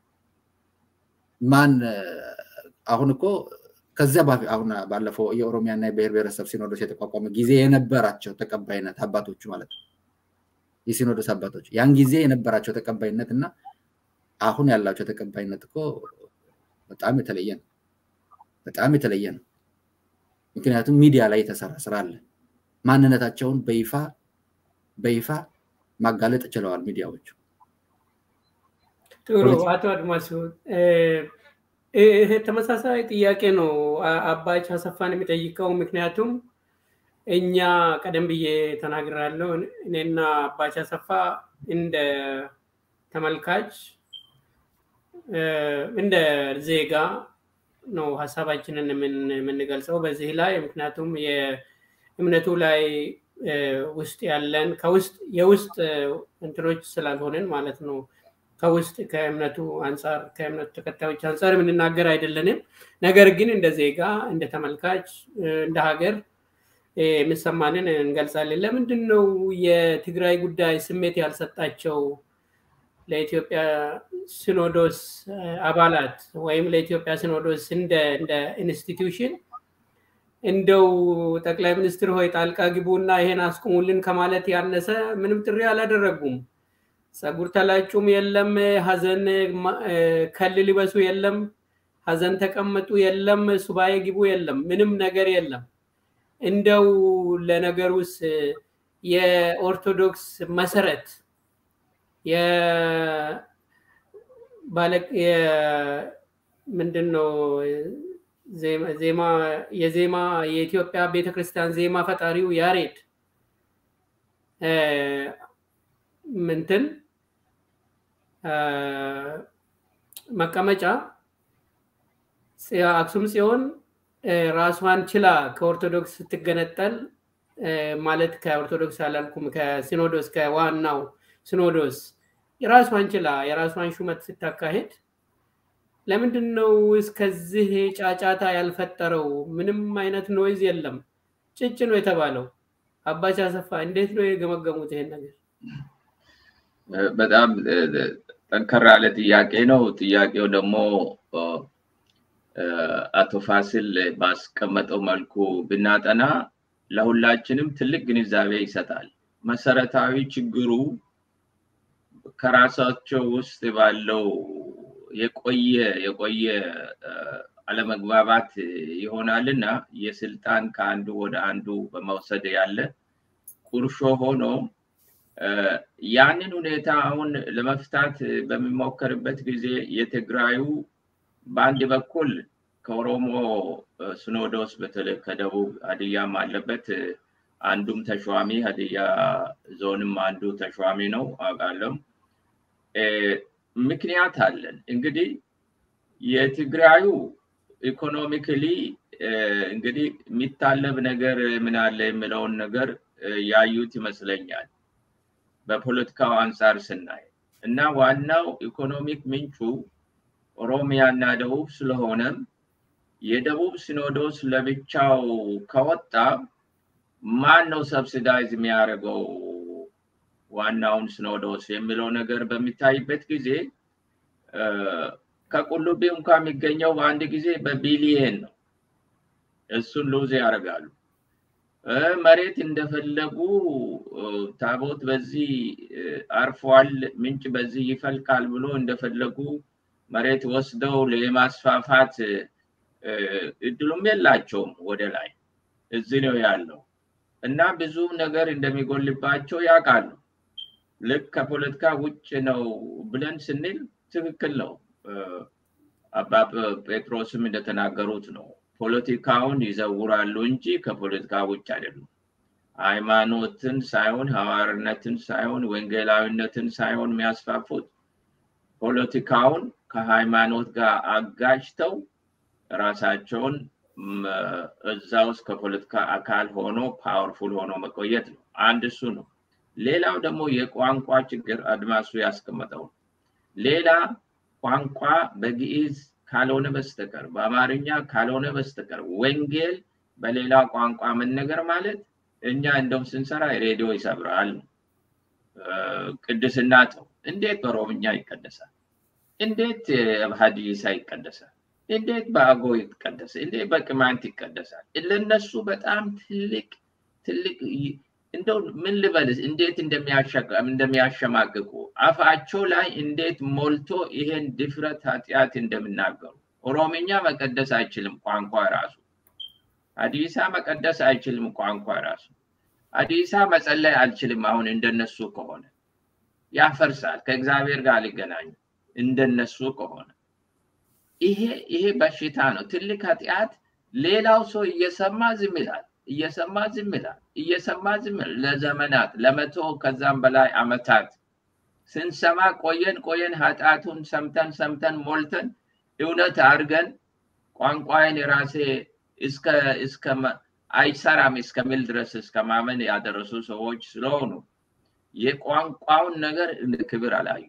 ማን አሁን እኮ ከዚያ አሁን ባለፈው የኦሮሚያና የብሔር ብሔረሰብ ሲኖዶስ የተቋቋመ ጊዜ የነበራቸው ተቀባይነት አባቶቹ ማለት ነው የሲኖዶስ አባቶች ያን ጊዜ የነበራቸው ተቀባይነት እና አሁን ያላቸው ተቀባይነት እኮ በጣም የተለየ ነው። በጣም የተለየ ነው። ምክንያቱም ሚዲያ ላይ የተሰራ ስራ አለ። ማንነታቸውን በይፋ በይፋ ማጋለጥ ችለዋል ሚዲያዎቹ። ጥሩ አቶ አድማሱ ይሄ ተመሳሳይ ጥያቄ ነው አባች አሰፋን የሚጠይቀው። ምክንያቱም እኛ ቀደም ብዬ ተናግራለሁ። እኔና አባች አሰፋ እንደ ተመልካች እንደ ዜጋ ነው ሀሳባችንን የምንገልጸው በዚህ ላይ ምክንያቱም የእምነቱ ላይ ውስጥ ያለን ከውስጥ የውስጥ እንትኖች ስላልሆንን ማለት ነው ከውስጥ ከእምነቱ አንጻር ከእምነቱ ተከታዮች አንጻር የምንናገር አይደለንም። ነገር ግን እንደ ዜጋ እንደ ተመልካች እንደ ሀገር የሚሰማንን እንገልጻለን። ለምንድን ነው የትግራይ ጉዳይ ስሜት ያልሰጣቸው ለኢትዮጵያ ሲኖዶስ አባላት ወይም ለኢትዮጵያ ሲኖዶስ እንደ ኢንስቲትዩሽን እንደው ጠቅላይ ሚኒስትር ሆይ ጣልቃ ግቡና ይሄን አስቁሙልን ከማለት ያነሰ ምንም ጥሪ አላደረጉም። ጸጉር ተላጩም የለም፣ ሀዘን ከል ሊበሱ የለም፣ ሀዘን ተቀመጡ የለም፣ ሱባኤ ግቡ የለም፣ ምንም ነገር የለም። እንደው ለነገሩስ የኦርቶዶክስ መሰረት ምንድን ነው ዜማ የዜማ የኢትዮጵያ ቤተክርስቲያን ዜማ ፈጣሪው ያሬድ ምንትን መቀመጫ አክሱም ጽዮን ራሷን ችላ ከኦርቶዶክስ ስትገነጠል ማለት ከኦርቶዶክስ አላልኩም ከሲኖዶስ ከዋናው ሲኖዶስ የራሷን ችላ የራሷን ሹመት ስታካሄድ ለምንድን ነው እስከዚህ ጫጫታ ያልፈጠረው? ምንም አይነት ኖይዝ የለም፣ ጭጭ ነው የተባለው። አባች አሰፋ እንዴት ነው የገመገሙት ይሄን ነገር? በጣም ጠንከር ያለ ጥያቄ ነው። ጥያቄው ደግሞ አቶ ፋሲል ባስቀመጠው መልኩ ብናጠና ለሁላችንም ትልቅ ግንዛቤ ይሰጣል። መሰረታዊ ችግሩ ከራሳቸው ውስጥ ባለው የቆየ የቆየ አለመግባባት ይሆናልና የስልጣን ከአንዱ ወደ አንዱ በመውሰድ ያለ ቁርሾ ሆኖ ያንን ሁኔታ አሁን ለመፍታት በሚሞከርበት ጊዜ የትግራዩ በአንድ በኩል ከኦሮሞ ሲኖዶስ በተለይ ከደቡብ ሀዲያም አለበት አንዱም ተሿሚ ሀዲያ ዞንም አንዱ ተሿሚ ነው አውቃለሁ። ምክንያት አለን እንግዲህ የትግራዩ ኢኮኖሚክሊ እንግዲህ የሚታለብ ነገር ምን አለ የሚለውን ነገር ያዩት ይመስለኛል በፖለቲካው አንጻር ስናይ እና ዋናው ኢኮኖሚክ ምንጩ ኦሮሚያ እና ደቡብ ስለሆነም የደቡብ ሲኖዶስ ለብቻው ከወጣ ማን ነው ሰብሲዳይዝ የሚያደርገው ዋናውን ሲኖዶስ የሚለው ነገር በሚታይበት ጊዜ ከቁልቢ እንኳ የሚገኘው በአንድ ጊዜ በቢሊየን ነው። እሱን ሉዝ ያደርጋሉ። መሬት እንደፈለጉ ታቦት በዚህ አርፏል፣ ምንጭ በዚህ ይፈልቃል ብሎ እንደፈለጉ መሬት ወስደው ለማስፋፋት እድሉም የላቸውም። ወደ ላይ እዚህ ነው ያለው እና ብዙ ነገር እንደሚጎልባቸው ያውቃሉ። ልክ ከፖለቲካ ውጭ ነው ብለን ስንል ትክክል ነው። አባ ጴጥሮስም እንደተናገሩት ነው። ፖለቲካውን ይዘውራሉ እንጂ ከፖለቲካ ውጭ አይደሉም። ሃይማኖትን ሳይሆን ሐዋርነትን ሳይሆን ወንጌላዊነትን ሳይሆን የሚያስፋፉት ፖለቲካውን ከሃይማኖት ጋር አጋጅተው ራሳቸውን እዛ ውስጥ ከፖለቲካ አካል ሆኖ ፓወርፉል ሆኖ መቆየት ነው። አንድ እሱ ነው። ሌላው ደግሞ የቋንቋ ችግር አድማሱ ያስቀመጠው ሌላ ቋንቋ በግዕዝ ካልሆነ በስተቀር በአማርኛ ካልሆነ በስተቀር ወንጌል በሌላ ቋንቋ መነገር ማለት እኛ እንደውም ስንሰራ ሬዲዮ ይሰብራል። ቅድስና ተው። እንዴት በኦሮምኛ ይቀደሳል? እንዴት ሀዲሳ ይቀደሳል? እንዴት በአጎ ይቀደሳል? እንዴት በቅማንት ይቀደሳል? ለነሱ በጣም ትልቅ ትልቅ እንደው ምን ልበልስ እንዴት እንደሚያሸማቅቁ አፋቸው ላይ እንዴት ሞልቶ ይሄን ድፍረት ኃጢአት እንደሚናገሩ ኦሮምኛ መቀደስ አይችልም ቋንቋ ራሱ አዲሳ መቀደስ አይችልም ቋንቋ ራሱ አዲሳ መጸለይ አልችልም አሁን እንደነሱ ከሆነ ያፈርሳል ከእግዚአብሔር ጋር ሊገናኙ እንደነሱ ከሆነ ይሄ ይሄ በሽታ ነው ትልቅ ኃጢአት ሌላው ሰው እየሰማ ዝም ይላል እየሰማ ዝም ይላል እየሰማ ዝም ይላል ለዘመናት ለመቶ ከዛም በላይ አመታት ስንሰማ ቆየን ቆየን ኃጢአቱን ሰምተን ሰምተን ሞልተን እውነት አድርገን ቋንቋዬን የራሴ እስከ እስከ አይሰራም እስከሚል ድረስ እስከ ማመን ያደረሱ ሰዎች ስለሆኑ የቋንቋውን ነገር እንደ ክብር አላዩ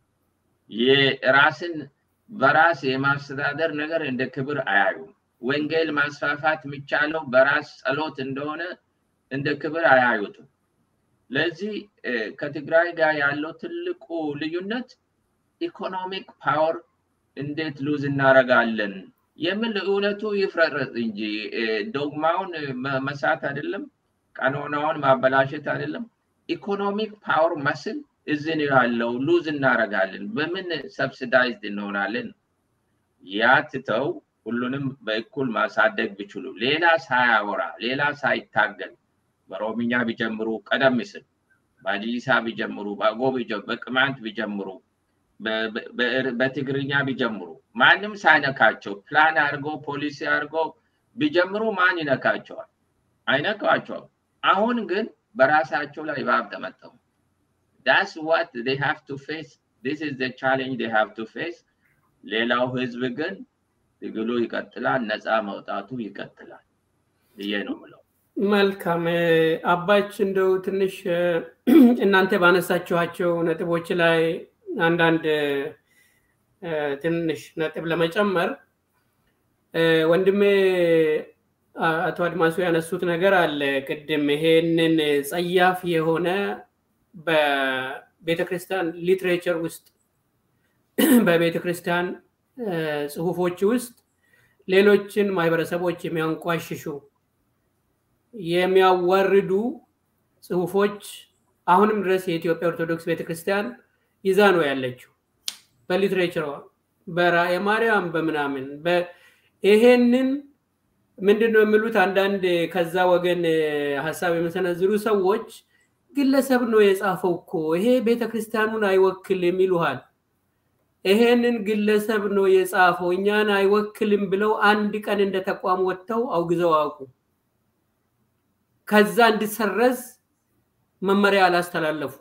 የራስን በራስ የማስተዳደር ነገር እንደ ክብር አያዩም ወንጌል ማስፋፋት የሚቻለው በራስ ጸሎት እንደሆነ እንደ ክብር አያዩትም ለዚህ ከትግራይ ጋር ያለው ትልቁ ልዩነት ኢኮኖሚክ ፓወር እንዴት ሉዝ እናረጋለን የሚል እውነቱ ይፍረረጥ እንጂ ዶግማውን መሳት አይደለም ቀኖናውን ማበላሸት አይደለም ኢኮኖሚክ ፓወር መስል እዝን ያለው ሉዝ እናረጋለን በምን ሰብሲዳይዝድ እንሆናለን ያ ትተው ሁሉንም በእኩል ማሳደግ ቢችሉ ሌላ ሳያወራ ሌላ ሳይታገል በኦሮምኛ ቢጀምሩ ቀደም ሲል በአዲሳ ቢጀምሩ በአጎ በቅማንት ቢጀምሩ በትግርኛ ቢጀምሩ ማንም ሳይነካቸው ፕላን አድርገው ፖሊሲ አድርገው ቢጀምሩ ማን ይነካቸዋል አይነካቸውም አሁን ግን በራሳቸው ላይ እባብ ጠመጠሙ ዳስ ዋት they have to face this is the challenge they have to face ሌላው ህዝብ ግን ትግሉ ይቀጥላል ነፃ መውጣቱ ይቀጥላል ብዬ ነው ምለው መልካም አባች እንደው ትንሽ እናንተ ባነሳችኋቸው ነጥቦች ላይ አንዳንድ ትንሽ ነጥብ ለመጨመር ወንድሜ አቶ አድማሱ ያነሱት ነገር አለ ቅድም ይሄንን ጸያፍ የሆነ በቤተክርስቲያን ሊትሬቸር ውስጥ በቤተክርስቲያን ጽሁፎች ውስጥ ሌሎችን ማህበረሰቦች የሚያንቋሽሹ የሚያዋርዱ ጽሁፎች አሁንም ድረስ የኢትዮጵያ ኦርቶዶክስ ቤተክርስቲያን ይዛ ነው ያለችው በሊትሬቸሯ በራእየ ማርያም በምናምን ይሄንን ምንድን ነው የሚሉት አንዳንድ ከዛ ወገን ሀሳብ የመሰነዝሩ ሰዎች ግለሰብ ነው የጻፈው እኮ ይሄ ቤተክርስቲያኑን አይወክልም ይሉሃል ይሄንን ግለሰብ ነው የጻፈው እኛን አይወክልም ብለው አንድ ቀን እንደ ተቋም ወጥተው አውግዘው አውቁ ከዛ እንዲሰረዝ መመሪያ አላስተላለፉ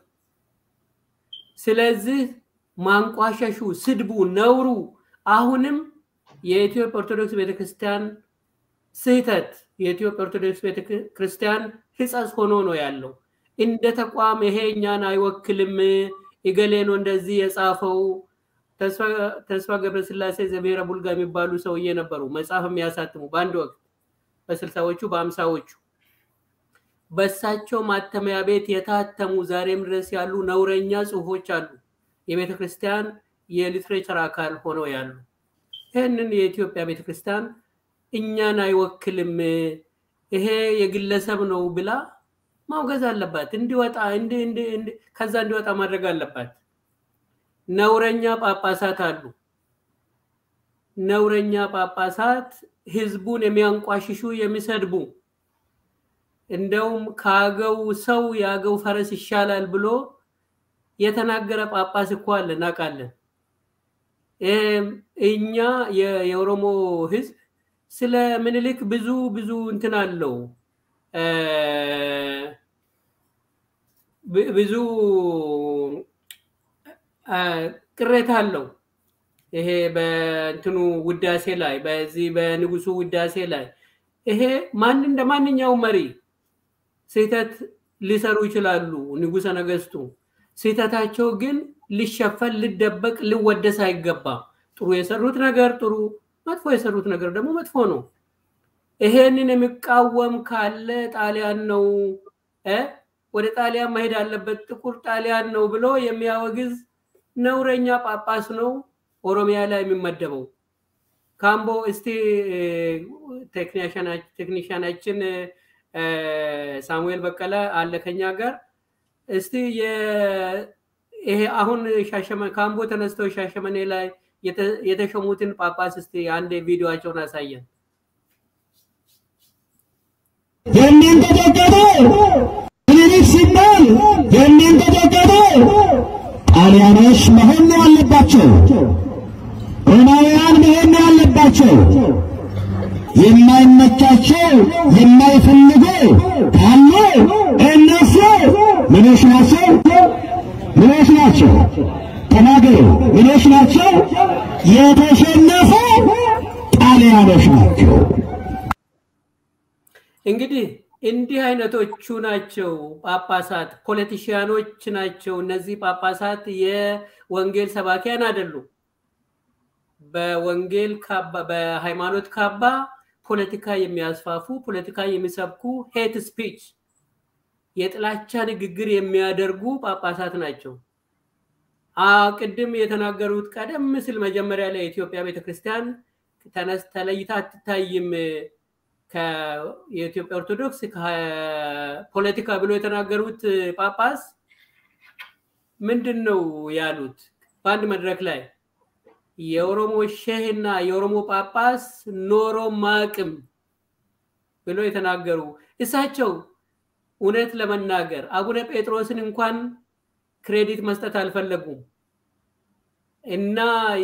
ስለዚህ ማንቋሸሹ ስድቡ ነውሩ አሁንም የኢትዮጵያ ኦርቶዶክስ ቤተክርስቲያን ስህተት የኢትዮጵያ ኦርቶዶክስ ቤተክርስቲያን ህጸጽ ሆኖ ነው ያለው እንደ ተቋም ይሄ እኛን አይወክልም እገሌ ነው እንደዚህ የጻፈው ተስፋ ገብረስላሴ ዘብሔረ ቡልጋ የሚባሉ ሰውዬ ነበሩ መጽሐፍ የሚያሳትሙ በአንድ ወቅት በስልሳዎቹ በአምሳዎቹ በእሳቸው ማተሚያ ቤት የታተሙ ዛሬም ድረስ ያሉ ነውረኛ ጽሁፎች አሉ የቤተ ክርስቲያን የሊትሬቸር አካል ሆነው ያሉ ይህንን የኢትዮጵያ ቤተ ክርስቲያን እኛን አይወክልም ይሄ የግለሰብ ነው ብላ ማውገዝ አለባት እንዲወጣ ከዛ እንዲወጣ ማድረግ አለባት ነውረኛ ጳጳሳት አሉ ነውረኛ ጳጳሳት ህዝቡን የሚያንቋሽሹ የሚሰድቡ እንደውም ከአገው ሰው የአገው ፈረስ ይሻላል ብሎ የተናገረ ጳጳስ እኮ አለ እናውቃለን እኛ የኦሮሞ ህዝብ ስለ ምኒልክ ብዙ ብዙ እንትን አለው ብዙ ቅሬታ አለው ይሄ በእንትኑ ውዳሴ ላይ በዚህ በንጉሱ ውዳሴ ላይ ይሄ ማን እንደ ማንኛውም መሪ ስህተት ሊሰሩ ይችላሉ ንጉሰ ነገስቱ ስህተታቸው ግን ሊሸፈን ሊደበቅ ሊወደስ አይገባም ጥሩ የሰሩት ነገር ጥሩ መጥፎ የሰሩት ነገር ደግሞ መጥፎ ነው ይሄንን የሚቃወም ካለ ጣሊያን ነው ወደ ጣሊያን መሄድ አለበት ጥቁር ጣሊያን ነው ብሎ የሚያወግዝ ነውረኛ ጳጳስ ነው ኦሮሚያ ላይ የሚመደበው ካምቦ እስቲ ቴክኒሽያናችን ሳሙኤል በቀለ አለ ከኛ ጋር እስቲ ይሄ አሁን ካምቦ ተነስተው ሻሸመኔ ላይ የተሾሙትን ጳጳስ እስቲ አንድ ቪዲዮቸውን አሳየን የሚንቀጠቀጡ ምኒልክ ሲባል የሚንቀጠቀጡ ጣሊያኖች መሆን ነው ያለባቸው። ሮማውያን መሆን ነው ያለባቸው። የማይመቻቸው የማይፈልጉ ካሉ እነሱ ምኖች ናቸው? ምኖች ናቸው? ተናገሩ። ምኖች ናቸው? የተሸነፉ ጣሊያኖች ናቸው። እንግዲህ እንዲህ አይነቶቹ ናቸው ጳጳሳት፣ ፖለቲሽያኖች ናቸው። እነዚህ ጳጳሳት የወንጌል ሰባኪያን አይደሉም። በወንጌል ካባ በሃይማኖት ካባ ፖለቲካ የሚያስፋፉ ፖለቲካ የሚሰብኩ ሄት ስፒች የጥላቻ ንግግር የሚያደርጉ ጳጳሳት ናቸው። ቅድም የተናገሩት ቀደም ሲል መጀመሪያ ላይ የኢትዮጵያ ቤተክርስቲያን ተነስ ተለይታ አትታይም የኢትዮጵያ ኦርቶዶክስ ፖለቲካ ብሎ የተናገሩት ጳጳስ ምንድን ነው ያሉት? በአንድ መድረክ ላይ የኦሮሞ ሼህና የኦሮሞ ጳጳስ ኖሮ ማቅም ብሎ የተናገሩ እሳቸው እውነት ለመናገር አቡነ ጴጥሮስን እንኳን ክሬዲት መስጠት አልፈለጉም እና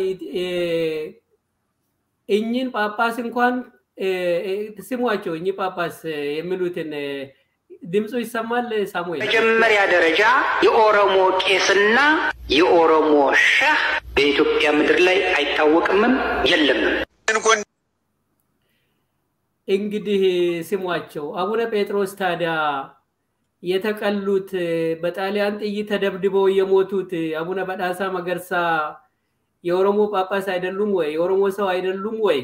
እኚህን ጳጳስ እንኳን ስሟቸው እኚህ ጳጳስ የሚሉትን ድምፁ ይሰማል። ሳሙኤል መጀመሪያ ደረጃ የኦሮሞ ቄስና የኦሮሞ ሸህ በኢትዮጵያ ምድር ላይ አይታወቅምም የለምም። እንግዲህ ስሟቸው አቡነ ጴጥሮስ ታዲያ የተቀሉት በጣሊያን ጥይት ተደብድበው የሞቱት አቡነ በዳሳ መገርሳ የኦሮሞ ጳጳስ አይደሉም ወይ? የኦሮሞ ሰው አይደሉም ወይ?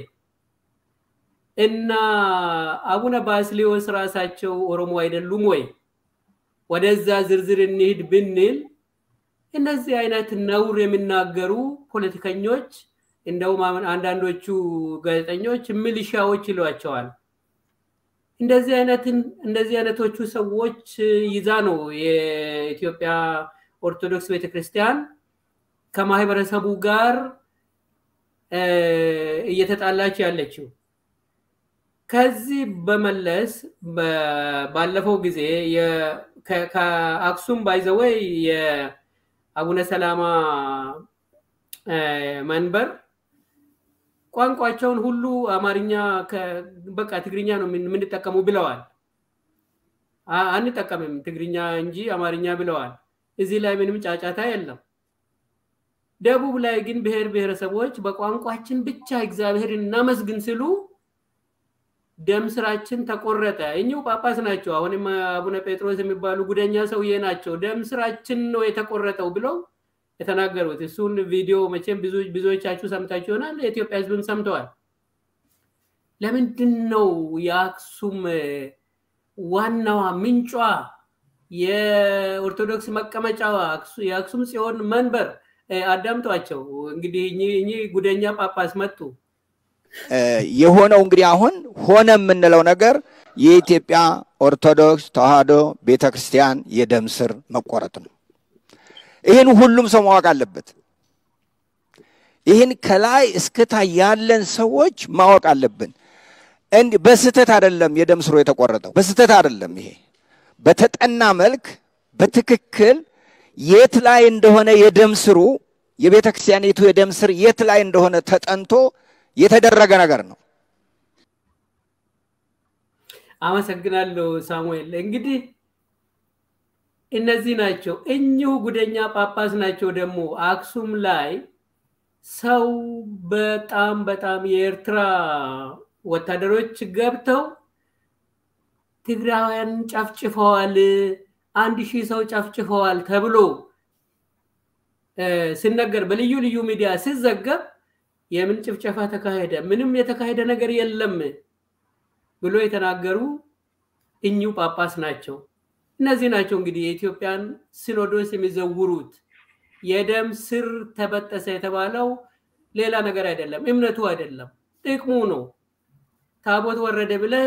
እና አቡነ ባስሊዮስ ራሳቸው ኦሮሞ አይደሉም ወይ? ወደዛ ዝርዝር እንሂድ ብንል እነዚህ አይነት ነውር የሚናገሩ ፖለቲከኞች እንደውም አንዳንዶቹ ጋዜጠኞች ሚሊሻዎች ይሏቸዋል። እንደዚህ አይነትን እንደዚህ አይነቶቹ ሰዎች ይዛ ነው የኢትዮጵያ ኦርቶዶክስ ቤተክርስቲያን ከማህበረሰቡ ጋር እየተጣላች ያለችው። ከዚህ በመለስ ባለፈው ጊዜ ከአክሱም ባይዘወይ የአቡነ ሰላማ መንበር ቋንቋቸውን ሁሉ አማርኛ በቃ ትግርኛ ነው የምንጠቀሙ ብለዋል። አንጠቀምም ትግርኛ እንጂ አማርኛ ብለዋል። እዚህ ላይ ምንም ጫጫታ የለም። ደቡብ ላይ ግን ብሔር ብሔረሰቦች በቋንቋችን ብቻ እግዚአብሔር እናመስግን ሲሉ ደም ስራችን ተቆረጠ። እኚሁ ጳጳስ ናቸው። አሁንም አቡነ ጴጥሮስ የሚባሉ ጉደኛ ሰውዬ ናቸው። ደም ስራችን ነው የተቆረጠው ብለው የተናገሩት እሱን ቪዲዮ መቼም ብዙዎቻችሁ ሰምታችሁ ይሆናል። የኢትዮጵያ ሕዝብም ሰምተዋል። ለምንድን ነው የአክሱም ዋናዋ ምንጯ የኦርቶዶክስ መቀመጫዋ የአክሱም ጽዮን መንበር አዳምጧቸው። እንግዲህ እኚህ ጉደኛ ጳጳስ መጡ። የሆነው እንግዲህ አሁን ሆነ የምንለው ነገር የኢትዮጵያ ኦርቶዶክስ ተዋህዶ ቤተክርስቲያን የደም ስር መቆረጥ ነው። ይህን ሁሉም ሰው ማወቅ አለበት። ይህን ከላይ እስከታች ያለን ሰዎች ማወቅ አለብን። እንዲህ በስህተት አይደለም የደም ስሩ የተቆረጠው፣ በስህተት አይደለም። ይሄ በተጠና መልክ በትክክል የት ላይ እንደሆነ የደም ስሩ የቤተ ክርስቲያኒቱ የደም ስር የት ላይ እንደሆነ ተጠንቶ የተደረገ ነገር ነው። አመሰግናለሁ ሳሙኤል። እንግዲህ እነዚህ ናቸው እኚሁ ጉደኛ ጳጳስ ናቸው። ደግሞ አክሱም ላይ ሰው በጣም በጣም የኤርትራ ወታደሮች ገብተው ትግራውያን ጨፍጭፈዋል፣ አንድ ሺህ ሰው ጨፍጭፈዋል ተብሎ ሲነገር በልዩ ልዩ ሚዲያ ሲዘገብ የምን ጭፍጨፋ ተካሄደ? ምንም የተካሄደ ነገር የለም ብሎ የተናገሩ እኚሁ ጳጳስ ናቸው። እነዚህ ናቸው እንግዲህ የኢትዮጵያን ሲኖዶስ የሚዘውሩት። የደም ስር ተበጠሰ የተባለው ሌላ ነገር አይደለም፣ እምነቱ አይደለም፣ ጥቅሙ ነው። ታቦት ወረደ ብለህ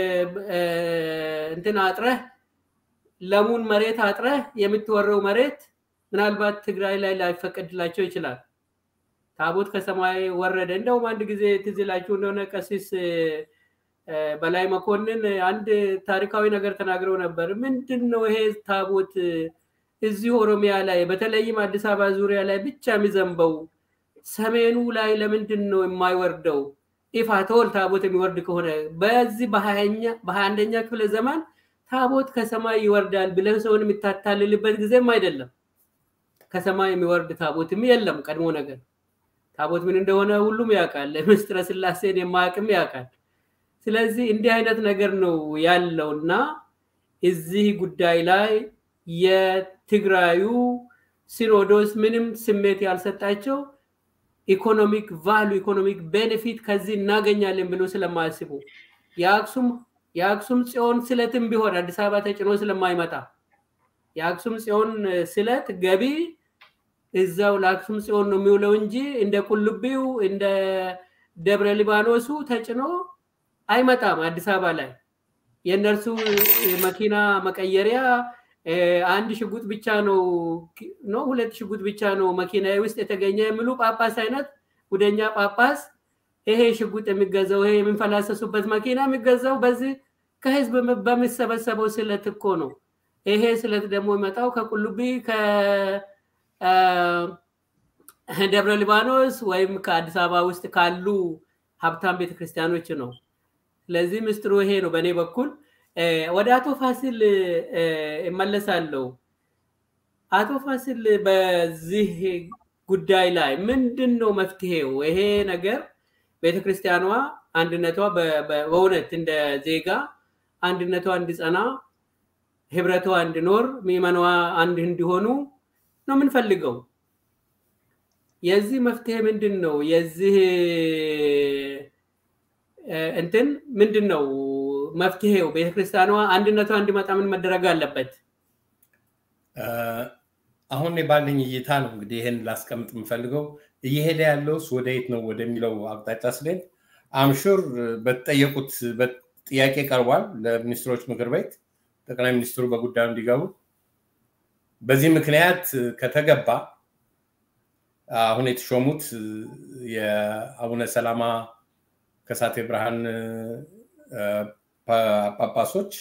እንትን አጥረህ ለሙን መሬት አጥረህ የምትወረው መሬት ምናልባት ትግራይ ላይ ላይፈቀድላቸው ይችላል። ታቦት ከሰማይ ወረደ። እንደውም አንድ ጊዜ ትዝ ይላችሁ እንደሆነ ቀሲስ በላይ መኮንን አንድ ታሪካዊ ነገር ተናግረው ነበር። ምንድን ነው ይሄ ታቦት እዚህ ኦሮሚያ ላይ በተለይም አዲስ አበባ ዙሪያ ላይ ብቻ የሚዘንበው ሰሜኑ ላይ ለምንድን ነው የማይወርደው? ኢፋቶል ታቦት የሚወርድ ከሆነ በዚህ በሀያ አንደኛ ክፍለ ዘመን ታቦት ከሰማይ ይወርዳል ብለህ ሰውን የሚታታልልበት ጊዜም አይደለም። ከሰማይ የሚወርድ ታቦትም የለም። ቀድሞ ነገር ታቦት ምን እንደሆነ ሁሉም ያውቃል። ምስጢረ ስላሴን የማያውቅም ያውቃል። ስለዚህ እንዲህ አይነት ነገር ነው ያለው እና እዚህ ጉዳይ ላይ የትግራዩ ሲኖዶስ ምንም ስሜት ያልሰጣቸው ኢኮኖሚክ ቫሉ ኢኮኖሚክ ቤኔፊት ከዚህ እናገኛለን ብሎ ስለማያስቡ የአክሱም የአክሱም ጽዮን ስለትም ቢሆን አዲስ አበባ ተጭኖ ስለማይመጣ የአክሱም ጽዮን ስለት ገቢ እዛው ለአክሱም ጽዮን ነው የሚውለው እንጂ እንደ ቁልቢው እንደ ደብረ ሊባኖሱ ተጭኖ አይመጣም አዲስ አበባ ላይ የእነርሱ መኪና መቀየሪያ አንድ ሽጉጥ ብቻ ነው ነው ሁለት ሽጉጥ ብቻ ነው መኪና ውስጥ የተገኘ የሚሉ ጳጳስ አይነት ጉደኛ ጳጳስ ይሄ ሽጉጥ የሚገዛው ይሄ የሚንፈላሰሱበት መኪና የሚገዛው በዚህ ከህዝብ በሚሰበሰበው ስለት እኮ ነው። ይሄ ስለት ደግሞ ይመጣው ከቁልቢ ከደብረ ሊባኖስ ወይም ከአዲስ አበባ ውስጥ ካሉ ሀብታም ቤተክርስቲያኖች ነው። ስለዚህ ምስጢሩ ይሄ ነው በእኔ በኩል። ወደ አቶ ፋሲል እመለሳለሁ። አቶ ፋሲል በዚህ ጉዳይ ላይ ምንድን ነው መፍትሄው? ይሄ ነገር ቤተክርስቲያኗ አንድነቷ በእውነት እንደ ዜጋ አንድነቷ እንዲጸና፣ ህብረቷ እንዲኖር፣ ምዕመኗ አንድ እንዲሆኑ ነው የምንፈልገው። የዚህ መፍትሄ ምንድን ነው? የዚህ እንትን ምንድን ነው መፍትሄው? ቤተክርስቲያኗ አንድነቷ እንዲመጣ ምን መደረግ አለበት? አሁን ባለኝ እይታ ነው እንግዲህ ይህን ላስቀምጥ የምፈልገው እየሄደ ያለውስ ወደ የት ነው ወደሚለው አቅጣጫ ስሌን አምሹር በተጠየቁት ጥያቄ ቀርቧል ለሚኒስትሮች ምክር ቤት ጠቅላይ ሚኒስትሩ በጉዳዩ እንዲገቡ። በዚህ ምክንያት ከተገባ አሁን የተሾሙት የአቡነ ሰላማ ከሳቴ ብርሃን ጳጳሶች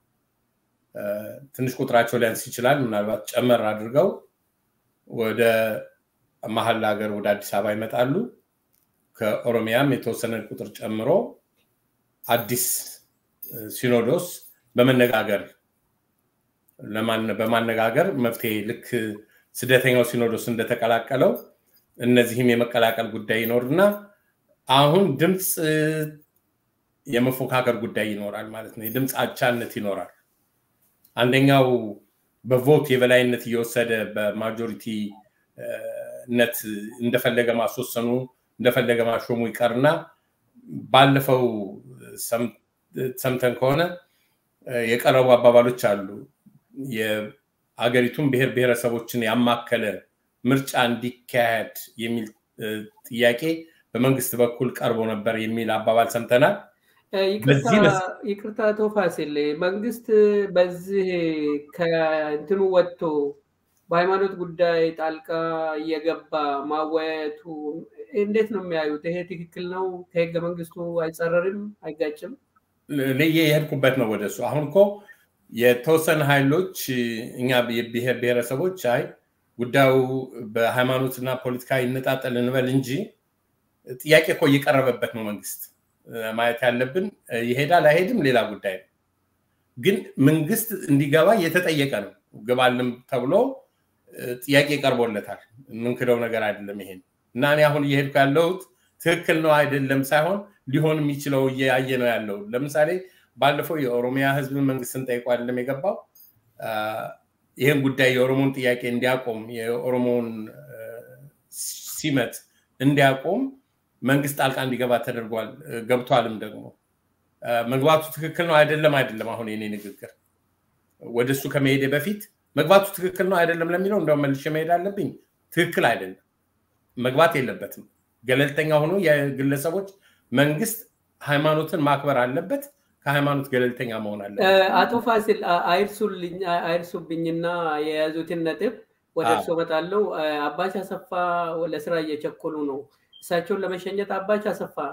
ትንሽ ቁጥራቸው ሊያንስ ይችላል። ምናልባት ጨመር አድርገው ወደ መሀል ሀገር ወደ አዲስ አበባ ይመጣሉ። ከኦሮሚያም የተወሰነ ቁጥር ጨምሮ አዲስ ሲኖዶስ በመነጋገር በማነጋገር መፍትሄ ልክ ስደተኛው ሲኖዶስ እንደተቀላቀለው እነዚህም የመቀላቀል ጉዳይ ይኖርና አሁን ድምፅ የመፎካከር ጉዳይ ይኖራል ማለት ነው። የድምፅ አቻነት ይኖራል። አንደኛው በቮት የበላይነት እየወሰደ በማጆሪቲነት እንደፈለገ ማስወሰኑ እንደፈለገ ማሾሙ ይቀርና ባለፈው ሰምተን ከሆነ የቀረቡ አባባሎች አሉ። የአገሪቱን ብሔር ብሔረሰቦችን ያማከለ ምርጫ እንዲካሄድ የሚል ጥያቄ በመንግስት በኩል ቀርቦ ነበር የሚል አባባል ሰምተናል። ይቅርታ አቶ ፋሲል፣ መንግስት በዚህ ከእንትኑ ወጥቶ በሃይማኖት ጉዳይ ጣልቃ እየገባ ማወያየቱ እንዴት ነው የሚያዩት? ይሄ ትክክል ነው? ከህገ መንግስቱ አይጸረርም? አይጋጭም? ልዬ የሄድኩበት ነው ወደሱ። አሁን እኮ የተወሰነ ኃይሎች እኛ የብሔር ብሔረሰቦች አይ ጉዳዩ በሃይማኖትና ፖለቲካ ይነጣጠል እንበል እንጂ ጥያቄ እኮ እየቀረበበት ነው መንግስት ማየት ያለብን ይሄዳል አይሄድም ሌላ ጉዳይ ነው። ግን መንግስት እንዲገባ እየተጠየቀ ነው። ግባልም ተብሎ ጥያቄ ቀርቦለታል። የምንክደው ነገር አይደለም ይሄን እና እኔ አሁን እየሄድኩ ያለሁት ትክክል ነው አይደለም ሳይሆን ሊሆን የሚችለው እያየ ነው ያለው። ለምሳሌ ባለፈው የኦሮሚያ ህዝብን መንግስትን ጠይቆ አይደለም የገባው ይህን ጉዳይ የኦሮሞን ጥያቄ እንዲያቆም የኦሮሞን ሲመት እንዲያቆም መንግስት ጣልቃ እንዲገባ ተደርጓል። ገብቷልም ደግሞ መግባቱ ትክክል ነው አይደለም አይደለም። አሁን የኔ ንግግር ወደ እሱ ከመሄደ በፊት መግባቱ ትክክል ነው አይደለም ለሚለው እንደውም መልሼ መሄድ አለብኝ። ትክክል አይደለም፣ መግባት የለበትም። ገለልተኛ ሆኖ የግለሰቦች መንግስት ሃይማኖትን ማክበር አለበት። ከሃይማኖት ገለልተኛ መሆን አለበት። አቶ ፋሲል አይርሱብኝና የያዙትን ነጥብ ወደ እርሶ እመጣለሁ። አባች አሰፋ ለስራ እየቸኮሉ ነው። እሳቸውን ለመሸኘት አባች አሰፋ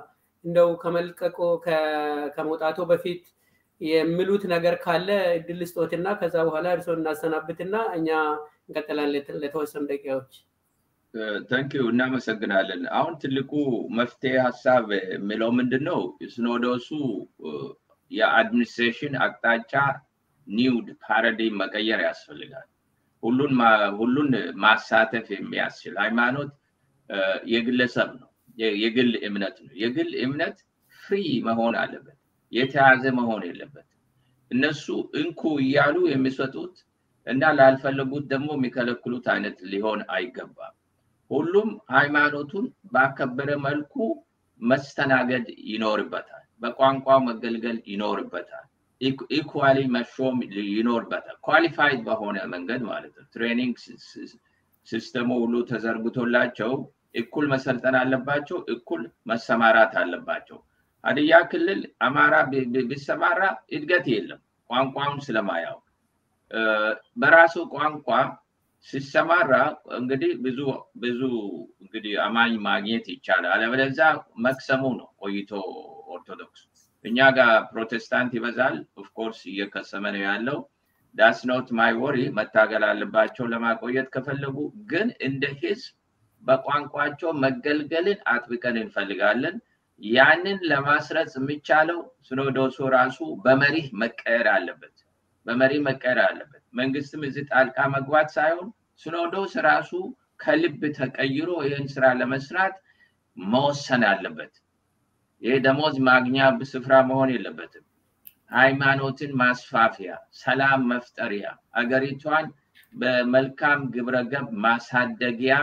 እንደው ከመልቀቆ ከመውጣቶ በፊት የሚሉት ነገር ካለ እድል ስጦትና ከዛ በኋላ እርስዎ እናሰናብትና እኛ እንቀጥላለን ለተወሰኑ ደቂቃዎች። ተንኪዩ እናመሰግናለን። አሁን ትልቁ መፍትሄ ሀሳብ የሚለው ምንድን ነው? ሲኖዶሱ የአድሚኒስትሬሽን አቅጣጫ ኒውድ ፓራዲም መቀየር ያስፈልጋል። ሁሉን ሁሉን ማሳተፍ የሚያስችል ሃይማኖት የግለሰብ ነው፣ የግል እምነት ነው። የግል እምነት ፍሪ መሆን አለበት፣ የተያዘ መሆን የለበት። እነሱ እንኩ እያሉ የሚሰጡት እና ላልፈለጉት ደግሞ የሚከለክሉት አይነት ሊሆን አይገባም። ሁሉም ሃይማኖቱን ባከበረ መልኩ መስተናገድ ይኖርበታል። በቋንቋው መገልገል ይኖርበታል። ኢኳሊ መሾም ይኖርበታል። ኳሊፋይድ በሆነ መንገድ ማለት ነው። ትሬኒንግ ሲስተሙ ሁሉ ተዘርግቶላቸው እኩል መሰልጠን አለባቸው፣ እኩል መሰማራት አለባቸው። ሀዲያ ክልል አማራ ቢሰማራ እድገት የለም፣ ቋንቋውን ስለማያውቅ በራሱ ቋንቋ ሲሰማራ እንግዲህ ብዙ ብዙ እንግዲህ አማኝ ማግኘት ይቻላል። አለበለዚያ መክሰሙ ነው ቆይቶ ኦርቶዶክስ እኛ ጋር ፕሮቴስታንት ይበዛል። ኦፍኮርስ እየከሰመ ነው ያለው። ዳስ ኖት ማይ ወሪ መታገል አለባቸው ለማቆየት ከፈለጉ። ግን እንደ ህዝብ በቋንቋቸው መገልገልን አጥብቀን እንፈልጋለን። ያንን ለማስረጽ የሚቻለው ሲኖዶሱ ራሱ በመሪህ መቀየር አለበት። በመሪ መቀየር አለበት። መንግስትም እዚህ ጣልቃ መግባት ሳይሆን ሲኖዶስ ራሱ ከልብ ተቀይሮ ይህን ስራ ለመስራት መወሰን አለበት። ይህ ደሞዝ ማግኛ ስፍራ መሆን የለበትም። ሃይማኖትን ማስፋፊያ፣ ሰላም መፍጠሪያ፣ አገሪቷን በመልካም ግብረገብ ማሳደጊያ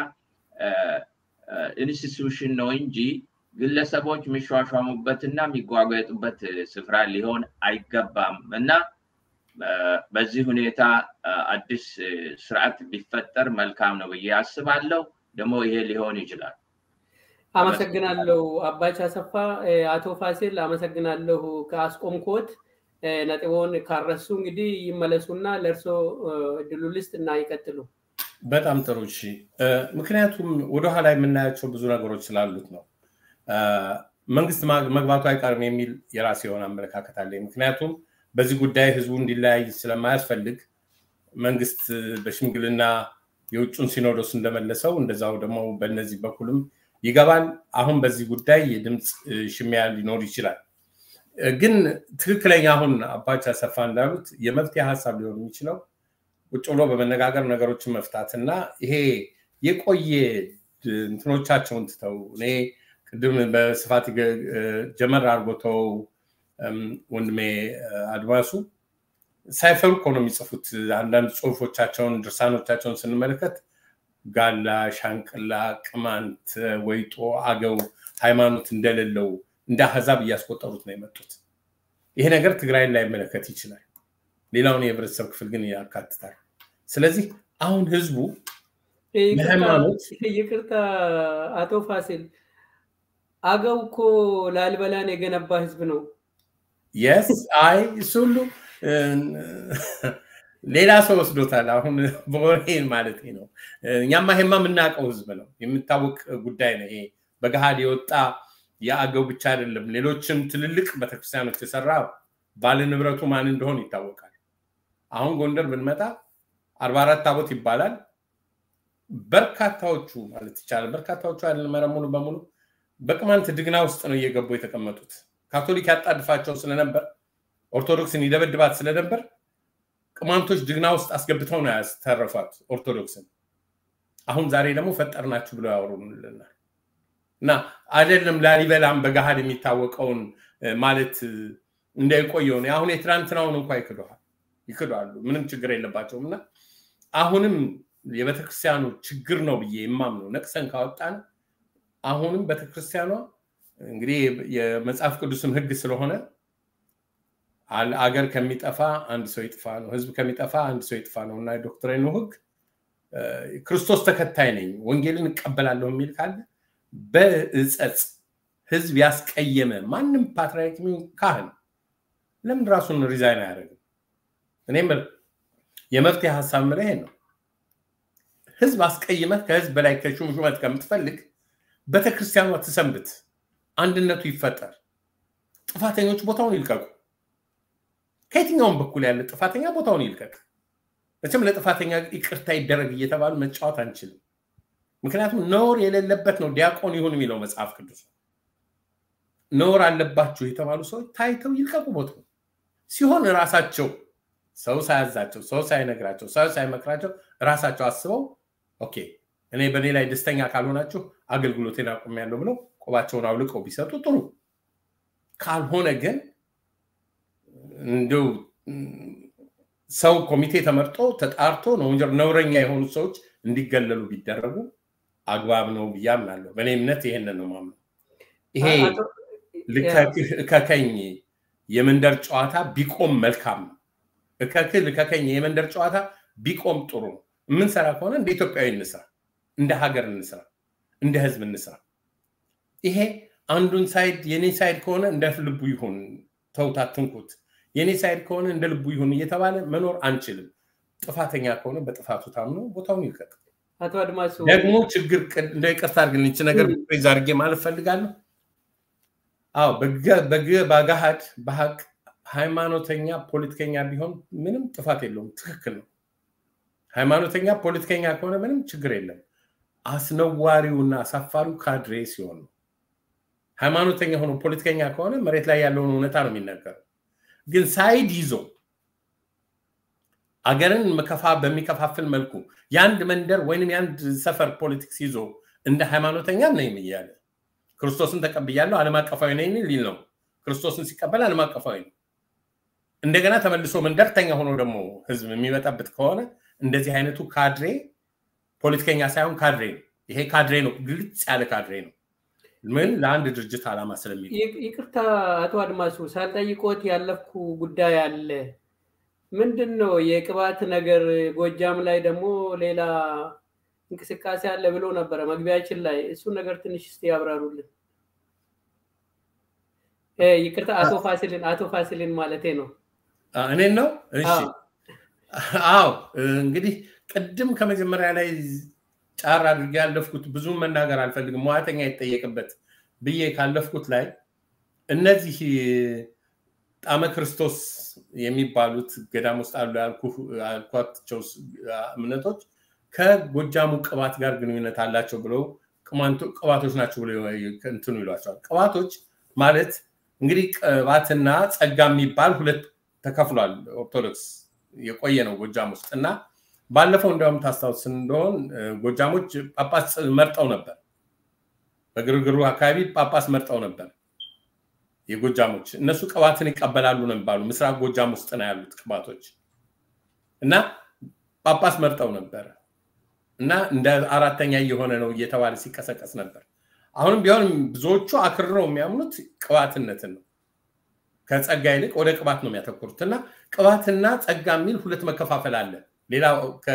ኢንስቲትዩሽን ነው እንጂ ግለሰቦች የሚሿሿሙበትና የሚጓጓጡበት ስፍራ ሊሆን አይገባም እና በዚህ ሁኔታ አዲስ ስርዓት ቢፈጠር መልካም ነው ብዬ አስባለሁ። ደግሞ ይሄ ሊሆን ይችላል። አመሰግናለሁ አባች አሰፋ። አቶ ፋሲል አመሰግናለሁ። ከአስቆምኮት ነጥቦን ካረሱ እንግዲህ ይመለሱና ለእርሶ እድሉ ልስጥ እና ይቀጥሉ። በጣም ጥሩ እሺ። ምክንያቱም ወደኋላ የምናያቸው ብዙ ነገሮች ስላሉት ነው። መንግስት መግባቱ አይቀርም የሚል የራሴ የሆነ አመለካከት አለኝ። ምክንያቱም በዚህ ጉዳይ ህዝቡ እንዲለያይ ስለማያስፈልግ መንግስት በሽምግልና የውጩን ሲኖዶስ እንደመለሰው እንደዛው ደግሞ በእነዚህ በኩልም ይገባል። አሁን በዚህ ጉዳይ የድምፅ ሽሚያ ሊኖር ይችላል። ግን ትክክለኛ አሁን አባች አሰፋ እንዳሉት የመፍትሄ ሀሳብ ሊሆን የሚችለው ቁጭ ብሎ በመነጋገር ነገሮችን መፍታት እና ይሄ የቆየ እንትኖቻቸውን ትተው እኔ ቅድም በስፋት ጀመር አድርጎተው ወንድሜ አድማሱ ሳይፈሩ እኮ ነው የሚጽፉት። አንዳንድ ጽሁፎቻቸውን ድርሳኖቻቸውን ስንመለከት ጋላ፣ ሻንቅላ፣ ቅማንት፣ ወይጦ፣ አገው ሃይማኖት እንደሌለው እንደ አህዛብ እያስቆጠሩት ነው የመጡት። ይሄ ነገር ትግራይን ላይመለከት ይችላል፣ ሌላውን የህብረተሰብ ክፍል ግን ያካትታል። ስለዚህ አሁን ህዝቡ ለሃይማኖት ይቅርታ አቶ ፋሲል አገው እኮ ላሊበላን የገነባ ህዝብ ነው። የስ አይ እሱ ሁሉ ሌላ ሰው ወስዶታል። አሁን በወሬን ማለት ነው። እኛማ ይሄማ የምናውቀው ህዝብ ነው፣ የሚታወቅ ጉዳይ ነው። ይሄ በገሃድ የወጣ የአገው ብቻ አይደለም። ሌሎችም ትልልቅ ቤተክርስቲያኖች የሰራ ባለ ንብረቱ ማን እንደሆን ይታወቃል። አሁን ጎንደር ብንመጣ አርባ አራት ታቦት ይባላል። በርካታዎቹ ማለት ይቻላል በርካታዎቹ አይደለም ሙሉ በሙሉ በቅማንት ድግና ውስጥ ነው እየገቡ የተቀመጡት። ካቶሊክ ያጣድፋቸው ስለነበር ኦርቶዶክስን ይደበድባት ስለነበር ቅማንቶች ድግና ውስጥ አስገብተው ነው ያስተረፏት ኦርቶዶክስን። አሁን ዛሬ ደግሞ ፈጠርናችሁ ብለው ያወሩልናል። እና አይደለም ላሊበላም በገሃድ የሚታወቀውን ማለት እንደቆየው ነው። አሁን የትናንትናውን እንኳ ይክደዋል ይክዳሉ። ምንም ችግር የለባቸውም። እና አሁንም የቤተክርስቲያኑ ችግር ነው ብዬ የማምነው ነቅሰን ካወጣን አሁንም ቤተክርስቲያኗ እንግዲህ የመጽሐፍ ቅዱስም ህግ ስለሆነ አገር ከሚጠፋ አንድ ሰው ይጥፋ ነው፣ ህዝብ ከሚጠፋ አንድ ሰው ይጥፋ ነው እና የዶክትሬኑ ህግ ክርስቶስ ተከታይ ነኝ ወንጌልን እቀበላለሁ የሚል ካለ በእጸጽ ህዝብ ያስቀየመ ማንም ፓትርያርክ ካህን ለምን ራሱን ሪዛይን አያደርግም? እኔም የመፍትሄ ሀሳብ ምለ ይሄን ነው። ህዝብ አስቀይመህ ከህዝብ በላይ ከሹም ሹመት ከምትፈልግ ቤተክርስቲያኗ ትሰንብት። አንድነቱ ይፈጠር። ጥፋተኞች ቦታውን ይልቀቁ። ከየትኛውም በኩል ያለ ጥፋተኛ ቦታውን ይልቀቅ። መቼም ለጥፋተኛ ይቅርታ ይደረግ እየተባሉ መጫወት አንችልም። ምክንያቱም ነውር የሌለበት ነው ዲያቆን ይሁን የሚለው መጽሐፍ ቅዱስ። ነውር አለባችሁ የተባሉ ሰዎች ታይተው ይልቀቁ ቦታው ሲሆን ራሳቸው ሰው ሳያዛቸው፣ ሰው ሳይነግራቸው፣ ሰው ሳይመክራቸው ራሳቸው አስበው ኦኬ እኔ በእኔ ላይ ደስተኛ ካልሆናችሁ አገልግሎቴን አቁሜያለሁ ብለው ቆባቸውን አውልቀው ቢሰጡ ጥሩ። ካልሆነ ግን እንደው ሰው ኮሚቴ ተመርጦ ተጣርቶ ነው ነውረኛ የሆኑ ሰዎች እንዲገለሉ ቢደረጉ አግባብ ነው ብዬ አምናለሁ። በእኔ እምነት ይሄንን ነው ማምነው። ይሄ እከከኝ የመንደር ጨዋታ ቢቆም መልካም ነው። እከክህ ልከከኝ የመንደር ጨዋታ ቢቆም ጥሩ ነው። የምንሰራ ከሆነ እንደ ኢትዮጵያዊ እንስራ፣ እንደ ሀገር እንስራ፣ እንደ ህዝብ እንስራ። ይሄ አንዱን ሳይድ የኔ ሳይድ ከሆነ እንደ ልቡ ይሁን፣ ተውት አትንኩት፣ የኔ ሳይድ ከሆነ እንደ ልቡ ይሁን እየተባለ መኖር አንችልም። ጥፋተኛ ከሆነ በጥፋቱ ታምኖ ቦታውን ይልቀቅ። አቶ አድማሱ ደግሞ ችግር እንደ ይቅርታ አድርግልኝ ይህች ነገር ፕሬዝ አድርጌ ማለት ፈልጋለሁ። አዎ በግ በገሃድ በሀቅ ሃይማኖተኛ ፖለቲከኛ ቢሆን ምንም ጥፋት የለውም። ትክክል ነው። ሃይማኖተኛ ፖለቲከኛ ከሆነ ምንም ችግር የለም። አስነዋሪውና አሳፋሪው ካድሬ ሲሆን ነው። ሃይማኖተኛ ሆኖ ፖለቲከኛ ከሆነ መሬት ላይ ያለውን እውነታ ነው የሚናገረው። ግን ሳይድ ይዞ አገርን መከፋ በሚከፋፍል መልኩ የአንድ መንደር ወይንም የአንድ ሰፈር ፖለቲክስ ይዞ እንደ ሃይማኖተኛ ነኝ እያለ ክርስቶስን ተቀብያለሁ ዓለም አቀፋዊ ነኝ ሊል ነው። ክርስቶስን ሲቀበል ዓለም አቀፋዊ ነው። እንደገና ተመልሶ መንደርተኛ ሆኖ ደግሞ ህዝብ የሚመጣበት ከሆነ እንደዚህ አይነቱ ካድሬ ፖለቲከኛ ሳይሆን ካድሬ ነው። ይሄ ካድሬ ነው፣ ግልጽ ያለ ካድሬ ነው። ምን ለአንድ ድርጅት ዓላማ ስለሚ ይቅርታ አቶ አድማሱ ሳልጠይቆት ያለፍኩ ጉዳይ አለ። ምንድን ነው የቅባት ነገር ጎጃም ላይ ደግሞ ሌላ እንቅስቃሴ አለ ብሎ ነበረ መግቢያችን ላይ። እሱን ነገር ትንሽ እስቲ ያብራሩልን። ይቅርታ አቶ ፋሲልን አቶ ፋሲልን ማለቴ ነው። እኔን ነው? እሺ። አዎ እንግዲህ ቅድም ከመጀመሪያ ላይ ጫር አድርጌ ያለፍኩት ብዙም መናገር አልፈልግም፣ ሙያተኛ ይጠየቅበት ብዬ ካለፍኩት ላይ እነዚህ ጣመ ክርስቶስ የሚባሉት ገዳም ውስጥ አሉ ያልኳቸው እምነቶች ከጎጃሙ ቅባት ጋር ግንኙነት አላቸው ብለው ቅባቶች ናቸው ብለው እንትኑ ይሏቸዋል። ቅባቶች ማለት እንግዲህ ቅባትና ጸጋ የሚባል ሁለት ተከፍሏል። ኦርቶዶክስ የቆየ ነው ጎጃም ውስጥ እና ባለፈው እንዲያውም ታስታውስ እንደሆን ጎጃሞች ጳጳስ መርጠው ነበር። በግርግሩ አካባቢ ጳጳስ መርጠው ነበር የጎጃሞች። እነሱ ቅባትን ይቀበላሉ ነው የሚባሉ። ምስራቅ ጎጃም ውስጥ ነው ያሉት ቅባቶች እና ጳጳስ መርጠው ነበር እና እንደ አራተኛ እየሆነ ነው እየተባለ ሲቀሰቀስ ነበር። አሁንም ቢሆን ብዙዎቹ አክርረው የሚያምኑት ቅባትነትን ነው። ከጸጋ ይልቅ ወደ ቅባት ነው የሚያተኩሩት እና ቅባትና ጸጋ የሚል ሁለት መከፋፈል አለ። ሌላ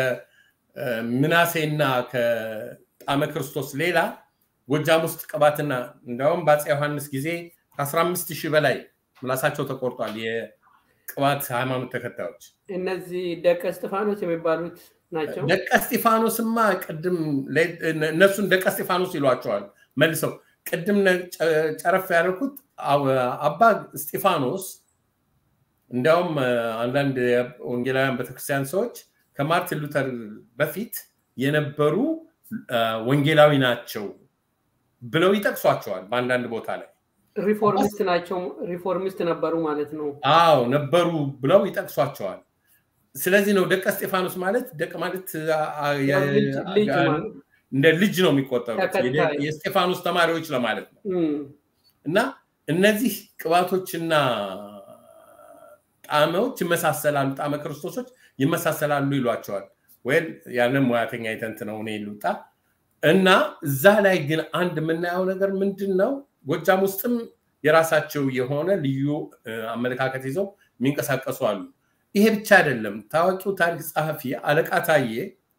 ከምናሴና ከጣመ ክርስቶስ ሌላ ጎጃም ውስጥ ቅባትና እንዲያውም በአፄ ዮሐንስ ጊዜ ከ15 ሺህ በላይ ምላሳቸው ተቆርጧል የቅባት ሃይማኖት ተከታዮች። እነዚህ ደቀ እስጢፋኖስ የሚባሉት ናቸው። ደቀ እስጢፋኖስማ ቅድም እነሱን ደቀ እስጢፋኖስ ይሏቸዋል መልሰው። ቅድም ጨረፍ ያደረኩት አባ እስጢፋኖስ እንዲያውም አንዳንድ ወንጌላውያን ቤተክርስቲያን ሰዎች ከማርቲን ሉተር በፊት የነበሩ ወንጌላዊ ናቸው ብለው ይጠቅሷቸዋል በአንዳንድ ቦታ ላይ ሪፎርሚስት ናቸው ሪፎርሚስት ነበሩ ማለት ነው አዎ ነበሩ ብለው ይጠቅሷቸዋል ስለዚህ ነው ደቀ እስጢፋኖስ ማለት ደቀ ማለት እንደ ልጅ ነው የሚቆጠሩት የስጢፋኖስ ተማሪዎች ለማለት ነው እና እነዚህ ቅባቶችና ጣዕሞች ይመሳሰላሉ ጣዕመ ክርስቶሶች ይመሳሰላሉ ይሏቸዋል ወይ ያንን ሙያተኛ የተንት ነው እኔ ልውጣ እና እዛ ላይ ግን አንድ የምናየው ነገር ምንድን ነው ጎጃም ውስጥም የራሳቸው የሆነ ልዩ አመለካከት ይዘው የሚንቀሳቀሱ አሉ ይሄ ብቻ አይደለም ታዋቂው ታሪክ ጸሐፊ አለቃ ታዬ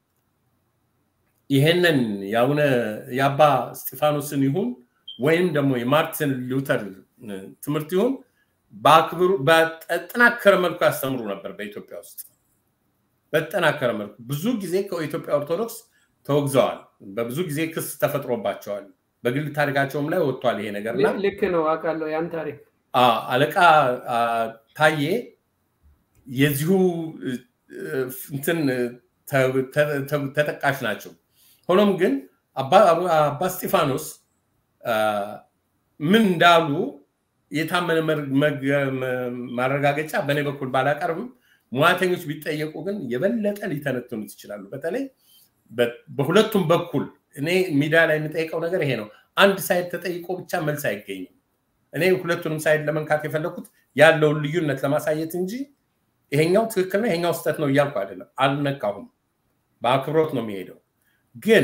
ይሄንን የአቡነ የአባ እስጢፋኖስን ይሁን ወይም ደግሞ የማርቲን ሉተር ትምህርት ይሁን በአክብሩ በጠናከረ መልኩ ያስተምሩ ነበር በኢትዮጵያ ውስጥ በጠናከረ መልኩ ብዙ ጊዜ ከኢትዮጵያ ኦርቶዶክስ ተወግዘዋል በብዙ ጊዜ ክስ ተፈጥሮባቸዋል በግል ታሪካቸውም ላይ ወጥቷል ይሄ ነገርና ልክ ነው አውቃለሁ ያን ታሪክ አለቃ ታዬ የዚሁ እንትን ተጠቃሽ ናቸው። ሆኖም ግን አባ እስጢፋኖስ ምን እንዳሉ የታመነ ማረጋገጫ በእኔ በኩል ባላቀርብም ሙያተኞች ቢጠየቁ ግን የበለጠ ሊተነትኑት ይችላሉ። በተለይ በሁለቱም በኩል እኔ ሚዲያ ላይ የምጠይቀው ነገር ይሄ ነው። አንድ ሳይድ ተጠይቆ ብቻ መልስ አይገኝም። እኔ ሁለቱንም ሳይድ ለመንካት የፈለኩት ያለውን ልዩነት ለማሳየት እንጂ ይሄኛው ትክክል ነው ይሄኛው ስህተት ነው እያልኩ አይደለም። አልነካሁም። በአክብሮት ነው የሚሄደው። ግን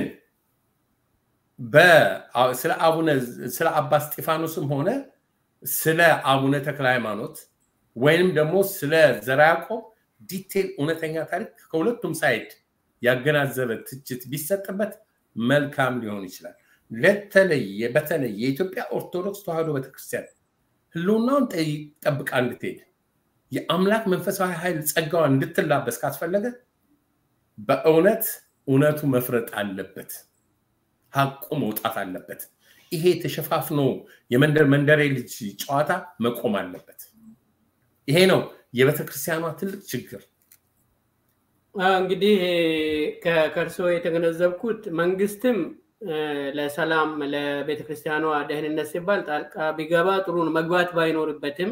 ስለ አቡነ ስለ አባ እስጢፋኖስም ሆነ ስለ አቡነ ተክለ ሃይማኖት ወይንም ደግሞ ስለ ዘራ ያዕቆብ ዲቴል እውነተኛ ታሪክ ከሁለቱም ሳይድ ያገናዘበ ትችት ቢሰጥበት መልካም ሊሆን ይችላል። ለተለየ በተለይ የኢትዮጵያ ኦርቶዶክስ ተዋሕዶ ቤተክርስቲያን ህልውናውን ጠብቃ እንድትሄድ የአምላክ መንፈሳዊ ኃይል ጸጋዋን እንድትላበስ ካስፈለገ በእውነት እውነቱ መፍረጥ አለበት። ሀቁ መውጣት አለበት። ይሄ ተሸፋፍኖ የመንደር መንደሬ ልጅ ጨዋታ መቆም አለበት። ይሄ ነው የቤተክርስቲያኗ ትልቅ ችግር። እንግዲህ ከእርሶ የተገነዘብኩት መንግስትም ለሰላም ለቤተክርስቲያኗ ደህንነት ሲባል ጣልቃ ቢገባ ጥሩ ነው፣ መግባት ባይኖርበትም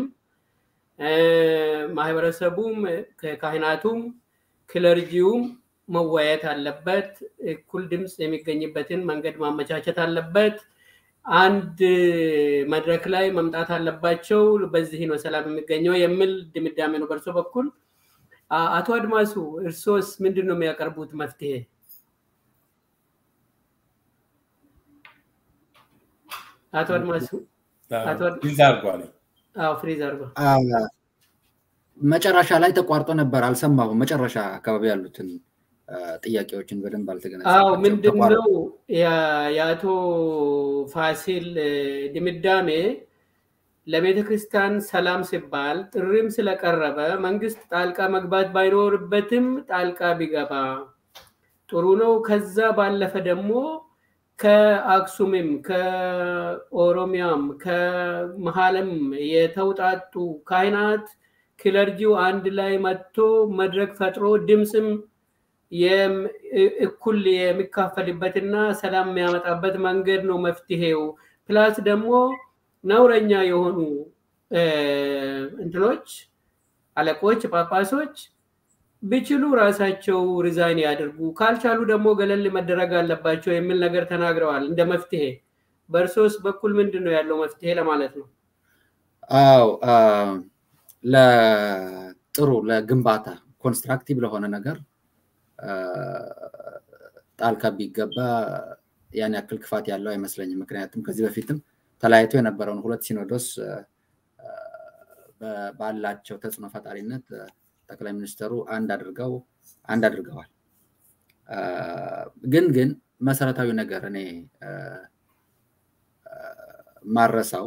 ማህበረሰቡም ካህናቱም ክለርጂውም መወያየት አለበት። እኩል ድምፅ የሚገኝበትን መንገድ ማመቻቸት አለበት። አንድ መድረክ ላይ መምጣት አለባቸው። በዚህ ነው ሰላም የሚገኘው የሚል ድምዳሜ ነው በእርሶ በኩል። አቶ አድማሱ እርሶስ ምንድን ነው የሚያቀርቡት መፍትሄ? አቶ አድማሱ ፍሪዝ አድርጓል። ፍሪዝ አድርጓል። መጨረሻ ላይ ተቋርጦ ነበር፣ አልሰማሁም። መጨረሻ አካባቢ ያሉትን ጥያቄዎችን በደንብ አዎ ምንድን ነው የአቶ ፋሲል ድምዳሜ ለቤተ ክርስቲያን ሰላም ሲባል ጥሪም ስለቀረበ መንግስት ጣልቃ መግባት ባይኖርበትም ጣልቃ ቢገባ ጥሩ ነው። ከዛ ባለፈ ደግሞ ከአክሱምም ከኦሮሚያም ከመሀልም የተውጣጡ ካህናት ክለርጂው አንድ ላይ መጥቶ መድረክ ፈጥሮ ድምፅም እኩል የሚካፈልበትና ሰላም የሚያመጣበት መንገድ ነው መፍትሄው። ፕላስ ደግሞ ነውረኛ የሆኑ እንትኖች አለቆች፣ ጳጳሶች ቢችሉ ራሳቸው ሪዛይን ያድርጉ፣ ካልቻሉ ደግሞ ገለል መደረግ አለባቸው የሚል ነገር ተናግረዋል እንደ መፍትሄ። በእርሶስ በኩል ምንድን ነው ያለው መፍትሄ ለማለት ነው? አዎ ለጥሩ ለግንባታ ኮንስትራክቲቭ ለሆነ ነገር ጣልቃ ቢገባ ያን ያክል ክፋት ያለው አይመስለኝም። ምክንያቱም ከዚህ በፊትም ተለያይቶ የነበረውን ሁለት ሲኖዶስ ባላቸው ተጽዕኖ ፈጣሪነት ጠቅላይ ሚኒስትሩ አንድ አድርገው አንድ አድርገዋል። ግን ግን መሰረታዊ ነገር እኔ ማረሳው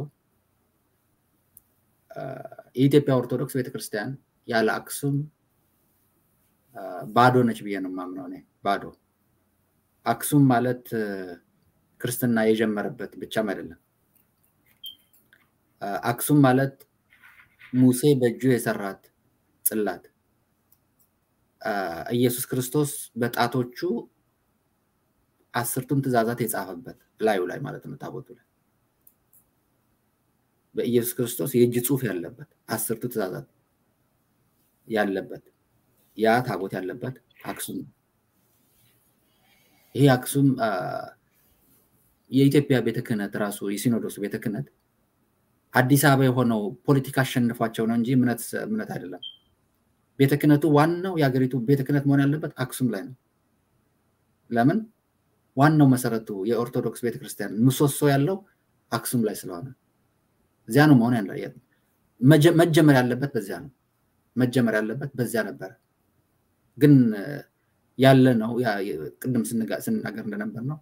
የኢትዮጵያ ኦርቶዶክስ ቤተክርስቲያን ያለ አክሱም ባዶ ነች ብዬ ነው የማምነው እኔ ባዶ አክሱም ማለት ክርስትና የጀመረበት ብቻም አይደለም አክሱም ማለት ሙሴ በእጁ የሰራት ጽላት ኢየሱስ ክርስቶስ በጣቶቹ አስርቱን ትእዛዛት የጻፈበት ላዩ ላይ ማለት ነው ታቦቱ ላይ በኢየሱስ ክርስቶስ የእጅ ጽሁፍ ያለበት አስርቱ ትእዛዛት ያለበት ያ ታቦት ያለበት አክሱም ነው። ይሄ አክሱም የኢትዮጵያ ቤተ ክህነት ራሱ የሲኖዶሱ ቤተ ክህነት አዲስ አበባ የሆነው ፖለቲካ አሸንፏቸው ነው እንጂ እምነት እምነት አይደለም። ቤተ ክህነቱ ዋናው የሀገሪቱ ቤተ ክህነት መሆን ያለበት አክሱም ላይ ነው። ለምን? ዋናው መሰረቱ የኦርቶዶክስ ቤተክርስቲያን ምሰሶ ያለው አክሱም ላይ ስለሆነ እዚያ ነው መሆን ያለ መጀመር ያለበት በዚያ ነው። መጀመር ያለበት በዚያ ነበረ። ግን ያለ ነው ቅድም ስንናገር እንደነበር ነው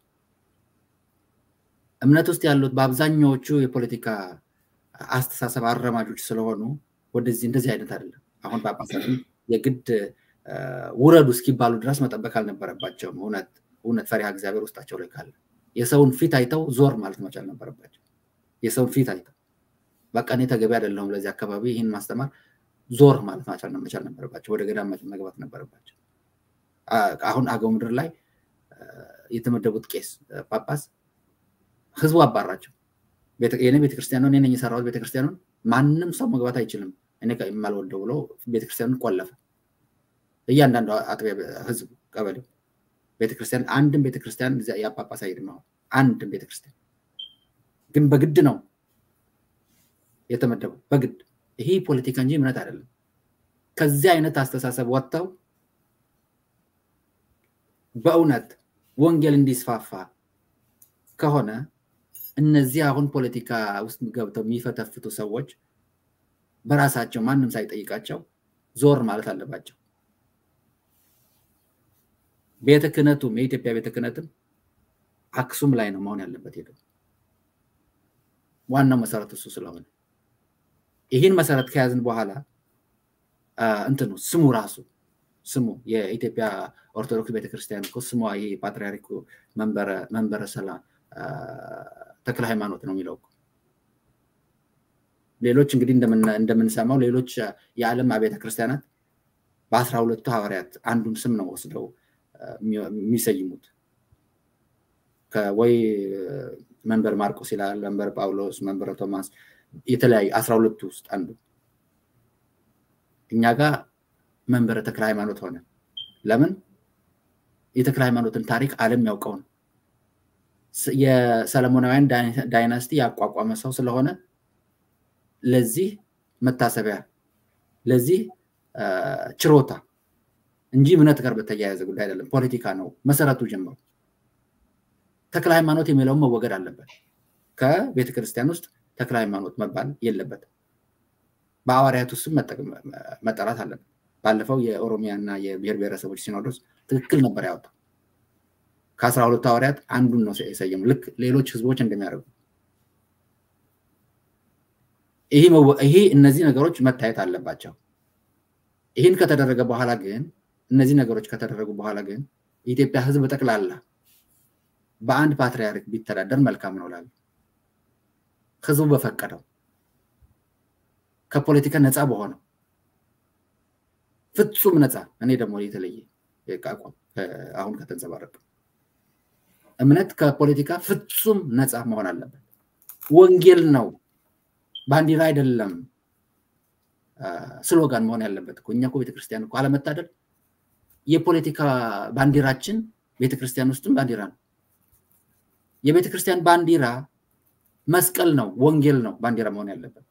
እምነት ውስጥ ያሉት በአብዛኛዎቹ የፖለቲካ አስተሳሰብ አረማጆች ስለሆኑ ወደዚህ እንደዚህ አይነት አይደለም። አሁን ጳጳሳትም የግድ ውረዱ እስኪባሉ ድረስ መጠበቅ አልነበረባቸውም። እውነት እውነት ፈሪሃ እግዚአብሔር ውስጣቸው ላይ ካለ የሰውን ፊት አይተው ዞር ማለት መቻል ነበረባቸው። የሰውን ፊት አይተው በቃ እኔ ተገቢ አይደለሁም ለዚህ አካባቢ ይህን ማስተማር ዞር ማለት መቻል ነበረባቸው። ወደ ገዳም መግባት ነበረባቸው። አሁን አገው ምድር ላይ የተመደቡት ቄስ ጳጳስ ህዝቡ አባራቸው። የኔ ቤተክርስቲያን እኔ ነኝ የሰራሁት ቤተክርስቲያኑን ማንም ሰው መግባት አይችልም እኔ የማልወደው ብሎ ቤተክርስቲያኑን ቆለፈ። እያንዳንዱ አጥቢያ ህዝብ ቀበሌው ቤተክርስቲያን አንድም ቤተክርስቲያን ያ ጳጳስ አይሄድም። አሁን አንድም ቤተክርስቲያን ግን በግድ ነው የተመደበው በግድ ይሄ ፖለቲካ እንጂ እምነት አይደለም። ከዚህ አይነት አስተሳሰብ ወጥተው በእውነት ወንጌል እንዲስፋፋ ከሆነ እነዚህ አሁን ፖለቲካ ውስጥ ገብተው የሚፈተፍቱ ሰዎች በራሳቸው ማንም ሳይጠይቃቸው ዞር ማለት አለባቸው። ቤተ ክህነቱም የኢትዮጵያ ቤተ ክህነትም አክሱም ላይ ነው መሆን ያለበት ሄደው ዋናው መሰረት እሱ ስለሆነ ይህን መሰረት ከያዝን በኋላ እንትኑ ስሙ ራሱ ስሙ የኢትዮጵያ ኦርቶዶክስ ቤተክርስቲያን እኮ ስሟ ይሄ ፓትሪያርኩ መንበረ ሰላም ተክለ ሃይማኖት ነው የሚለው ሌሎች እንግዲህ እንደምንሰማው ሌሎች የዓለም አብያተ ክርስቲያናት በአስራ ሁለቱ ሐዋርያት አንዱን ስም ነው ወስደው የሚሰይሙት ወይ መንበር ማርቆስ ይላል፣ መንበር ጳውሎስ፣ መንበረ ቶማስ የተለያዩ አስራ ሁለቱ ውስጥ አንዱ እኛ ጋር መንበረ ተክለ ሃይማኖት ሆነ። ለምን? የተክለ ሃይማኖትን ታሪክ ዓለም ያውቀው ነው። የሰለሞናውያን ዳይናስቲ ያቋቋመ ሰው ስለሆነ ለዚህ መታሰቢያ ለዚህ ችሮታ እንጂ እምነት ጋር በተያያዘ ጉዳይ አይደለም። ፖለቲካ ነው መሰረቱ ጀምሮ። ተክለ ሃይማኖት የሚለውን መወገድ አለበት። ከቤተ ክርስቲያን ውስጥ ተክለ ሃይማኖት መባል የለበትም። በሐዋርያቱ ስም መጠራት አለበት። ባለፈው የኦሮሚያ እና የብሔር ብሔረሰቦች ሲኖዶስ ትክክል ነበር ያወጣው። ከአስራ ሁለቱ ሐዋርያት አንዱን ነው የሰየሙ፣ ልክ ሌሎች ህዝቦች እንደሚያደርጉ። ይሄ እነዚህ ነገሮች መታየት አለባቸው። ይህን ከተደረገ በኋላ ግን እነዚህ ነገሮች ከተደረጉ በኋላ ግን የኢትዮጵያ ህዝብ ጠቅላላ በአንድ ፓትርያርክ ቢተዳደር መልካም ነው ላሉ ህዝቡ በፈቀደው ከፖለቲካ ነፃ በሆነው ፍጹም ነፃ እኔ ደግሞ የተለየ አቋም አሁን ከተንጸባረቀ እምነት ከፖለቲካ ፍጹም ነፃ መሆን አለበት። ወንጌል ነው፣ ባንዲራ አይደለም። ስሎጋን መሆን ያለበት እኮ እኛ እኮ ቤተክርስቲያን እኮ አለመታደል የፖለቲካ ባንዲራችን ቤተክርስቲያን ውስጥም ባንዲራ ነው። የቤተክርስቲያን ባንዲራ መስቀል ነው፣ ወንጌል ነው ባንዲራ መሆን ያለበት።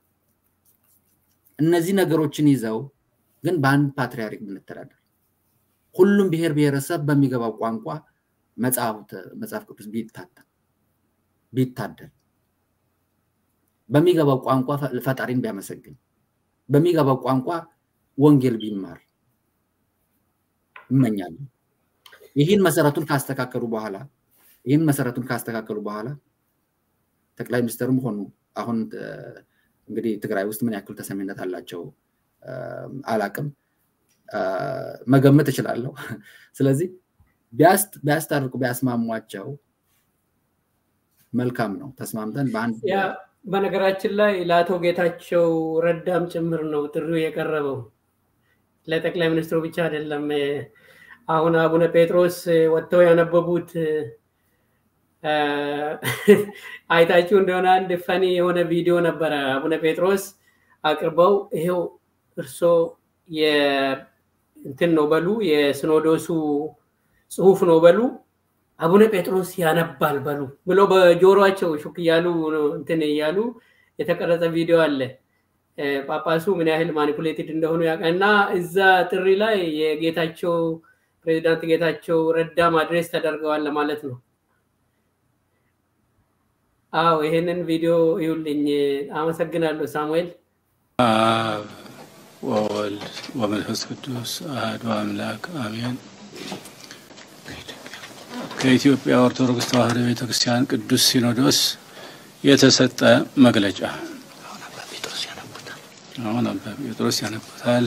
እነዚህ ነገሮችን ይዘው ግን በአንድ ፓትርያርክ ብንተዳደር ሁሉም ብሔር ብሔረሰብ በሚገባው ቋንቋ መጽሐፍ ቅዱስ ቢታተም ቢታደል በሚገባው ቋንቋ ፈጣሪን ቢያመሰግን በሚገባው ቋንቋ ወንጌል ቢማር እመኛለሁ። ይህን መሰረቱን ካስተካከሉ በኋላ ይህን መሰረቱን ካስተካከሉ በኋላ ጠቅላይ ሚኒስትርም ሆኑ አሁን እንግዲህ ትግራይ ውስጥ ምን ያክል ተሰሚነት አላቸው አላቅም፣ መገመት እችላለሁ። ስለዚህ ቢያስታርቁ ቢያስማሟቸው መልካም ነው። ተስማምተን በአንድ በነገራችን ላይ ለአቶ ጌታቸው ረዳም ጭምር ነው ጥሪው የቀረበው ለጠቅላይ ሚኒስትሩ ብቻ አይደለም። አሁን አቡነ ጴጥሮስ ወጥተው ያነበቡት አይታችሁ እንደሆነ አንድ ፈኒ የሆነ ቪዲዮ ነበረ። አቡነ ጴጥሮስ አቅርበው ይሄው እርሶ እንትን ነው በሉ የሲኖዶሱ ጽሁፍ ነው በሉ አቡነ ጴጥሮስ ያነባል በሉ ብሎ በጆሮቸው ሹክ እያሉ እንትን እያሉ የተቀረጸ ቪዲዮ አለ። ጳጳሱ ምን ያህል ማኒፑሌትድ እንደሆኑ ያውቃል። እና እዛ ጥሪ ላይ የጌታቸው ፕሬዚዳንት ጌታቸው ረዳም አድሬስ ተደርገዋል ለማለት ነው። አዎ ይሄንን ቪዲዮ ይውልኝ። አመሰግናለሁ ሳሙኤል። አብ ወወልድ ወመንፈስ ቅዱስ አሐዱ አምላክ አሜን። ከኢትዮጵያ ኦርቶዶክስ ተዋሕዶ ቤተ ክርስቲያን ቅዱስ ሲኖዶስ የተሰጠ መግለጫ። አሁን አባ ጴጥሮስ ያነቡታል።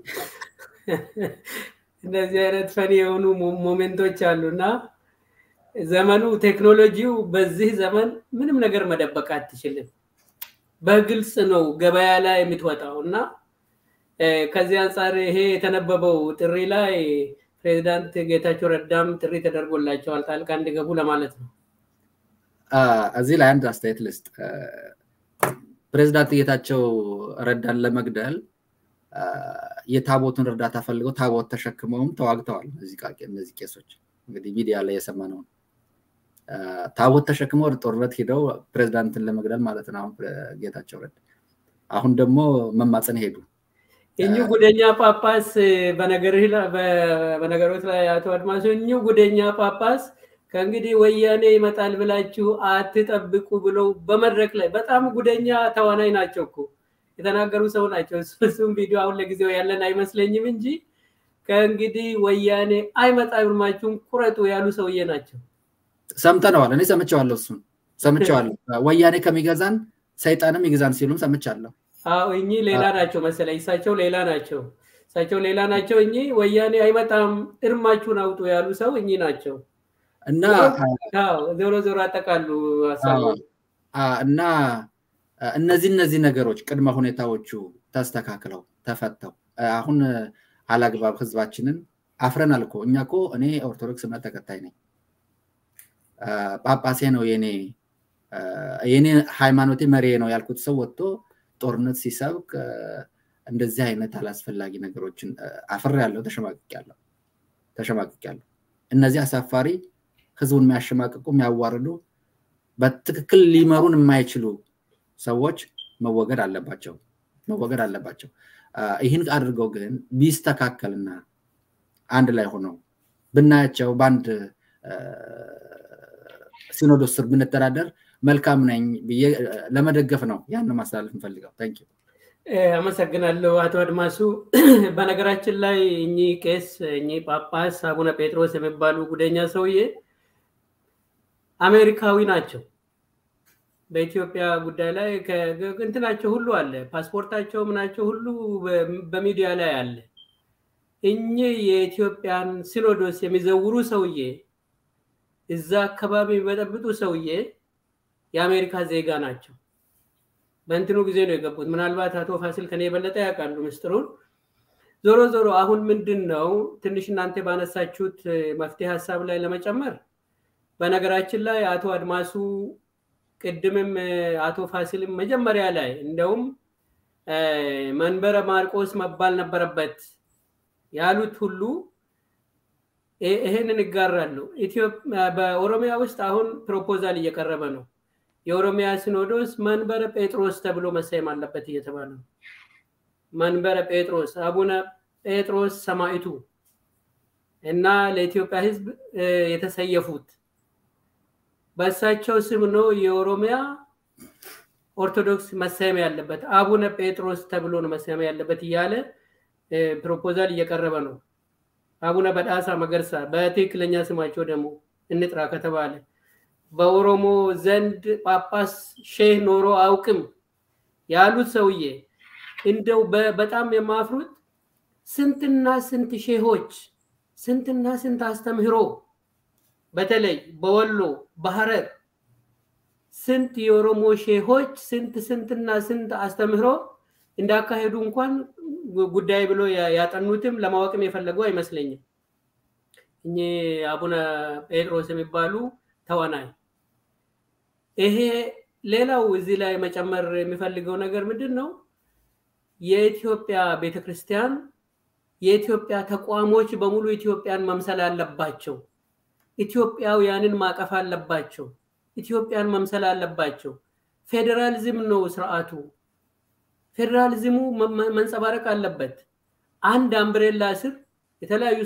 እንደዚህ አይነት ፈኒ የሆኑ ሞሜንቶች አሉ እና ዘመኑ ቴክኖሎጂው በዚህ ዘመን ምንም ነገር መደበቅ አትችልም። በግልጽ ነው ገበያ ላይ የምትወጣው እና ከዚህ አንጻር ይሄ የተነበበው ጥሪ ላይ ፕሬዚዳንት ጌታቸው ረዳም ጥሪ ተደርጎላቸዋል ጣልቃ እንዲገቡ ለማለት ነው። እዚህ ላይ አንድ አስተያየት ልስጥ። ፕሬዚዳንት ጌታቸው ረዳን ለመግደል የታቦቱን እርዳታ ፈልገው ታቦት ተሸክመውም ተዋግተዋል። እነዚህ ቄሶች እንግዲህ ሚዲያ ላይ የሰማነውን ታቦት ተሸክመው ወደ ጦርነት ሄደው ፕሬዚዳንትን ለመግደል ማለት ነው። አሁን ጌታቸው ረዳ አሁን ደግሞ መማፀን ሄዱ። እኚሁ ጉደኛ ጳጳስ በነገሮች ላይ አቶ አድማሱ እኚሁ ጉደኛ ጳጳስ ከእንግዲህ ወያኔ ይመጣል ብላችሁ አትጠብቁ ብለው በመድረክ ላይ በጣም ጉደኛ ተዋናይ ናቸው እኮ የተናገሩ ሰው ናቸው። እሱም ቪዲዮ አሁን ለጊዜው ያለን አይመስለኝም እንጂ ከእንግዲህ ወያኔ አይመጣም ብላችሁም ቁረጡ ያሉ ሰውዬ ናቸው። ሰምተነዋል። እኔ ሰምቼዋለሁ። እሱን ሰምቼዋለሁ። ወያኔ ከሚገዛን ሰይጣንም ይግዛን ሲሉም ሰምቻለሁ። አዎ እኚህ ሌላ ናቸው መሰለኝ። እሳቸው ሌላ ናቸው። እሳቸው ሌላ ናቸው። እኚህ ወያኔ አይመጣም እርማችሁን አውጡ ያሉ ሰው እኚህ ናቸው። እና ዞሮ ዞሮ አጠቃሉ ሀሳቡ እና እነዚህ እነዚህ ነገሮች ቅድመ ሁኔታዎቹ ተስተካክለው ተፈተው አሁን አላግባብ ህዝባችንን አፍረናል እኮ እኛ እኮ እኔ ኦርቶዶክስ እምነት ተከታይ ነኝ። ጳጳሴ ነው የኔ የኔ ሃይማኖቴ መሪ ነው ያልኩት ሰው ወጥቶ ጦርነት ሲሰብክ እንደዚህ አይነት አላስፈላጊ ነገሮችን አፍር ያለው ተሸማቅቅ ያለው ተሸማቅቅ ያለው እነዚህ አሳፋሪ ህዝቡን የሚያሸማቅቁ የሚያዋርዱ በትክክል ሊመሩን የማይችሉ ሰዎች መወገድ አለባቸው መወገድ አለባቸው። ይህን አድርገው ግን ቢስተካከልና አንድ ላይ ሆነው ብናያቸው በአንድ ሲኖዶስ ስር ብንተዳደር መልካም ነኝ ብዬ ለመደገፍ ነው ያን ማስተላለፍ እንፈልገው። ታንክ አመሰግናለሁ አቶ አድማሱ። በነገራችን ላይ እኚህ ቄስ እኚህ ጳጳስ አቡነ ጴጥሮስ የሚባሉ ጉደኛ ሰውዬ አሜሪካዊ ናቸው። በኢትዮጵያ ጉዳይ ላይ እንትናቸው ሁሉ አለ፣ ፓስፖርታቸው ምናቸው ሁሉ በሚዲያ ላይ አለ። እኚህ የኢትዮጵያን ሲኖዶስ የሚዘውሩ ሰውዬ እዛ አካባቢ የሚበጠብጡ ሰውዬ የአሜሪካ ዜጋ ናቸው። በእንትኑ ጊዜ ነው የገቡት። ምናልባት አቶ ፋሲል ከኔ የበለጠ ያውቃሉ ምስጢሩን። ዞሮ ዞሮ አሁን ምንድን ነው ትንሽ እናንተ ባነሳችሁት መፍትሄ ሀሳብ ላይ ለመጨመር በነገራችን ላይ አቶ አድማሱ ቅድምም አቶ ፋሲልም መጀመሪያ ላይ እንደውም መንበረ ማርቆስ መባል ነበረበት ያሉት ሁሉ ይሄንን ይጋራሉ። በኦሮሚያ ውስጥ አሁን ፕሮፖዛል እየቀረበ ነው። የኦሮሚያ ሲኖዶስ መንበረ ጴጥሮስ ተብሎ መሰየም አለበት እየተባለ ነው። መንበረ ጴጥሮስ አቡነ ጴጥሮስ ሰማዕቱ እና ለኢትዮጵያ ሕዝብ የተሰየፉት በእሳቸው ስም ነው የኦሮሚያ ኦርቶዶክስ መሰየም ያለበት አቡነ ጴጥሮስ ተብሎ ነው መሰየም ያለበት እያለ ፕሮፖዛል እየቀረበ ነው። አቡነ በዳሳ መገርሳ በትክክለኛ ስማቸው ደግሞ እንጥራ ከተባለ በኦሮሞ ዘንድ ጳጳስ ሼህ ኖሮ አውቅም ያሉት ሰውዬ እንደው በጣም የማፍሩት ስንትና ስንት ሼሆች ስንትና ስንት አስተምህሮ በተለይ በወሎ በሐረር ስንት የኦሮሞ ሼሆች ስንት ስንትና ስንት አስተምህሮ እንዳካሄዱ እንኳን ጉዳይ ብሎ ያጠኑትም ለማወቅም የፈለጉ አይመስለኝም። እኚህ አቡነ ጴጥሮስ የሚባሉ ተዋናይ። ይሄ ሌላው እዚህ ላይ መጨመር የሚፈልገው ነገር ምንድን ነው? የኢትዮጵያ ቤተክርስቲያን የኢትዮጵያ ተቋሞች በሙሉ ኢትዮጵያን መምሰል አለባቸው። ኢትዮጵያውያንን ማቀፍ አለባቸው። ኢትዮጵያን መምሰል አለባቸው። ፌዴራሊዝም ነው ስርዓቱ። ፌዴራሊዝሙ መንጸባረቅ አለበት። አንድ አምብሬላ ስር የተለያዩ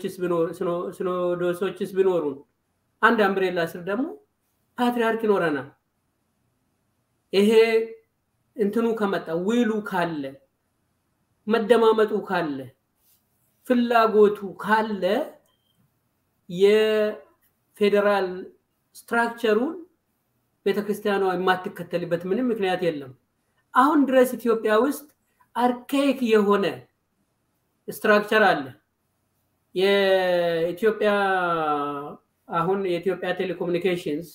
ሲኖዶሶችስ ቢኖሩን አንድ አምብሬላ ስር ደግሞ ፓትሪያርክ ይኖረናል። ይሄ እንትኑ ከመጣ ውሉ ካለ መደማመጡ ካለ ፍላጎቱ ካለ የፌዴራል ስትራክቸሩን ቤተክርስቲያኗ የማትከተልበት ምንም ምክንያት የለም። አሁን ድረስ ኢትዮጵያ ውስጥ አርካይክ የሆነ ስትራክቸር አለ። የኢትዮጵያ አሁን የኢትዮጵያ ቴሌኮሙኒኬሽንስ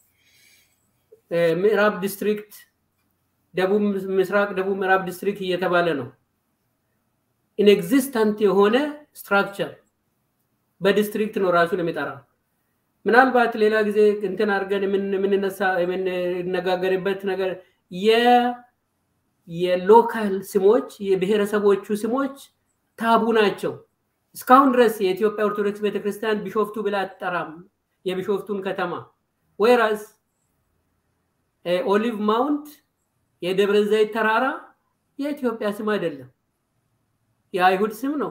ምዕራብ ዲስትሪክት፣ ደቡብ ምስራቅ፣ ደቡብ ምዕራብ ዲስትሪክት እየተባለ ነው። ኢንኤግዚስተንት የሆነ ስትራክቸር በዲስትሪክት ነው ራሱን የሚጠራ። ምናልባት ሌላ ጊዜ እንትን አድርገን የምንነሳ የምንነጋገርበት ነገር የሎካል ስሞች የብሔረሰቦቹ ስሞች ታቡ ናቸው። እስካሁን ድረስ የኢትዮጵያ ኦርቶዶክስ ቤተክርስቲያን ቢሾፍቱ ብላ አትጠራም የቢሾፍቱን ከተማ ወይራስ ኦሊቭ ማውንት የደብረ ዘይት ተራራ የኢትዮጵያ ስም አይደለም፣ የአይሁድ ስም ነው።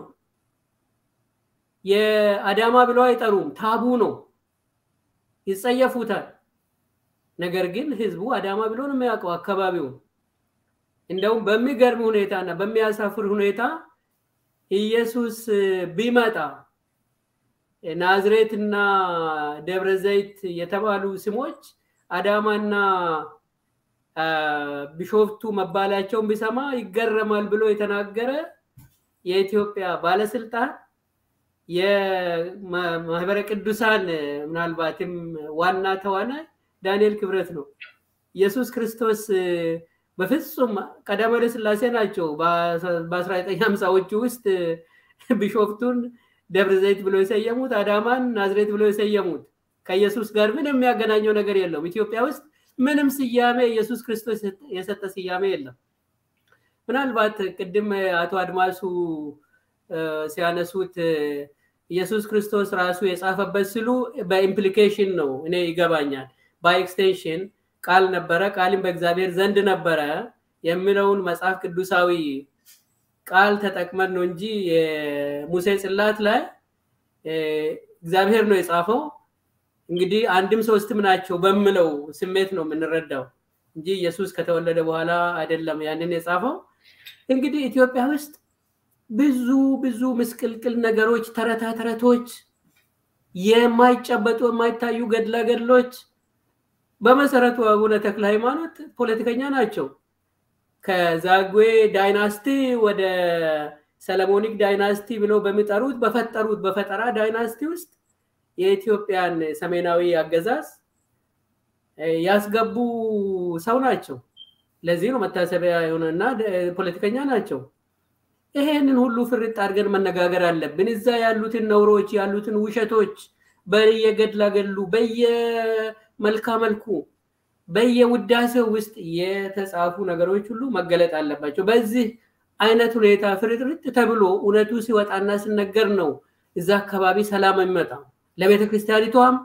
የአዳማ ብለው አይጠሩም፣ ታቡ ነው፣ ይጸየፉታል። ነገር ግን ህዝቡ አዳማ ብሎ ነው የሚያውቀው አካባቢውን። እንደውም በሚገርም ሁኔታ እና በሚያሳፍር ሁኔታ ኢየሱስ ቢመጣ ናዝሬት እና ደብረ ዘይት የተባሉ ስሞች አዳማና ቢሾፍቱ መባላቸውን ቢሰማ ይገረማል ብሎ የተናገረ የኢትዮጵያ ባለስልጣን የማህበረ ቅዱሳን ምናልባትም ዋና ተዋናይ ዳንኤል ክብረት ነው። ኢየሱስ ክርስቶስ በፍጹም ቀዳማዊ ኃይለ ሥላሴ ናቸው በ1950ዎቹ ውስጥ ቢሾፍቱን ደብረ ዘይት ብሎ የሰየሙት፣ አዳማን ናዝሬት ብሎ የሰየሙት። ከኢየሱስ ጋር ምንም የሚያገናኘው ነገር የለውም። ኢትዮጵያ ውስጥ ምንም ስያሜ ኢየሱስ ክርስቶስ የሰጠ ስያሜ የለም። ምናልባት ቅድም አቶ አድማሱ ሲያነሱት ኢየሱስ ክርስቶስ ራሱ የጻፈበት ስሉ በኢምፕሊኬሽን ነው እኔ ይገባኛል። በኤክስቴንሽን ቃል ነበረ፣ ቃልም በእግዚአብሔር ዘንድ ነበረ የሚለውን መጽሐፍ ቅዱሳዊ ቃል ተጠቅመን ነው እንጂ የሙሴ ጽላት ላይ እግዚአብሔር ነው የጻፈው። እንግዲህ አንድም ሶስትም ናቸው በምለው ስሜት ነው የምንረዳው እንጂ ኢየሱስ ከተወለደ በኋላ አይደለም ያንን የጻፈው። እንግዲህ ኢትዮጵያ ውስጥ ብዙ ብዙ ምስቅልቅል ነገሮች፣ ተረታ ተረቶች፣ የማይጨበጡ የማይታዩ ገድላ ገድሎች። በመሰረቱ አቡነ ተክለ ሃይማኖት ፖለቲከኛ ናቸው። ከዛጉዌ ዳይናስቲ ወደ ሰለሞኒክ ዳይናስቲ ብለው በሚጠሩት በፈጠሩት በፈጠራ ዳይናስቲ ውስጥ የኢትዮጵያን ሰሜናዊ አገዛዝ ያስገቡ ሰው ናቸው። ለዚህ ነው መታሰቢያ የሆነና ፖለቲከኛ ናቸው። ይሄንን ሁሉ ፍርጥ አድርገን መነጋገር አለብን። እዛ ያሉትን ነውሮች ያሉትን ውሸቶች በየገድላ ገድሉ በየመልካ መልኩ በየውዳሴው ውስጥ የተጻፉ ነገሮች ሁሉ መገለጥ አለባቸው። በዚህ አይነት ሁኔታ ፍርጥርጥ ተብሎ እውነቱ ሲወጣና ሲነገር ነው እዛ አካባቢ ሰላም የሚመጣው። ለቤተ ክርስቲያኒቷም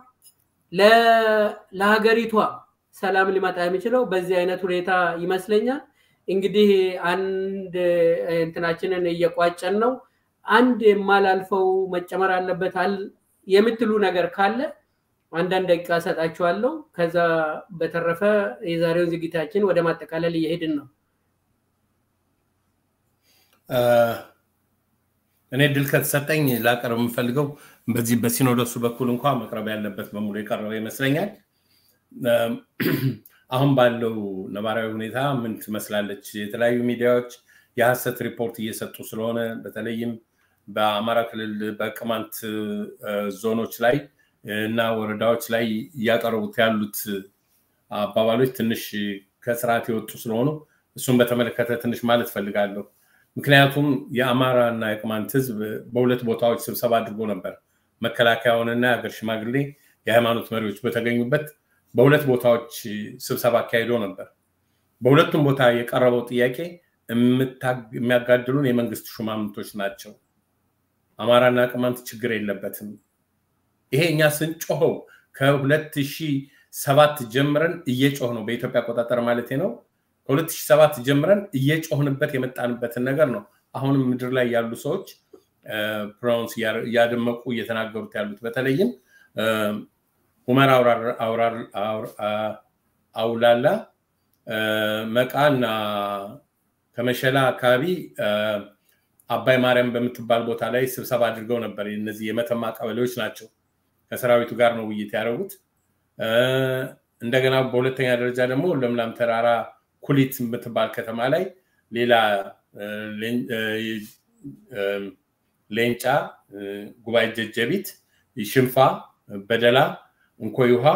ለሀገሪቷም ሰላም ሊመጣ የሚችለው በዚህ አይነት ሁኔታ ይመስለኛል። እንግዲህ አንድ እንትናችንን እየቋጨን ነው። አንድ የማላልፈው መጨመር አለበት የምትሉ ነገር ካለ አንዳንድ ደቂቃ ሰጣችኋለሁ። ከዛ በተረፈ የዛሬውን ዝግጅታችን ወደ ማጠቃለል እየሄድን ነው። እኔ ድል ከተሰጠኝ ላቀርብ የምፈልገው በዚህ በሲኖዶሱ በኩል እንኳ መቅረብ ያለበት በሙሉ የቀረበ ይመስለኛል። አሁን ባለው ነባራዊ ሁኔታ ምን ትመስላለች? የተለያዩ ሚዲያዎች የሀሰት ሪፖርት እየሰጡ ስለሆነ በተለይም በአማራ ክልል በቅማንት ዞኖች ላይ እና ወረዳዎች ላይ እያቀረቡት ያሉት አባባሎች ትንሽ ከስርዓት የወጡ ስለሆኑ እሱን በተመለከተ ትንሽ ማለት ፈልጋለሁ። ምክንያቱም የአማራ እና የቅማንት ህዝብ በሁለት ቦታዎች ስብሰባ አድርጎ ነበር። መከላከያውንና የሀገር ሽማግሌ የሃይማኖት መሪዎች በተገኙበት በሁለት ቦታዎች ስብሰባ አካሂዶ ነበር። በሁለቱም ቦታ የቀረበው ጥያቄ የሚያጋድሉን የመንግስት ሹማምንቶች ናቸው። አማራና ቅማንት ችግር የለበትም። ይሄ እኛ ስንጮኸው ከሁለት ሺህ ሰባት ጀምረን እየጮህ ነው በኢትዮጵያ አቆጣጠር ማለት ነው። ከሁለት ሺህ ሰባት ጀምረን እየጮህንበት የመጣንበትን ነገር ነው። አሁንም ምድር ላይ ያሉ ሰዎች ፕሮናውንስ እያደመቁ እየተናገሩት ያሉት በተለይም ሁመር አውላላ መቃ እና ከመሸላ አካባቢ አባይ ማርያም በምትባል ቦታ ላይ ስብሰባ አድርገው ነበር። እነዚህ የመተማ ቀበሌዎች ናቸው። ከሰራዊቱ ጋር ነው ውይይት ያደረጉት። እንደገና በሁለተኛ ደረጃ ደግሞ ለምለም ተራራ ኩሊት የምትባል ከተማ ላይ ሌላ ሌንጫ፣ ጉባኤ ጀጀቢት፣ ሽንፋ በደላ፣ እንኮይ ውሃ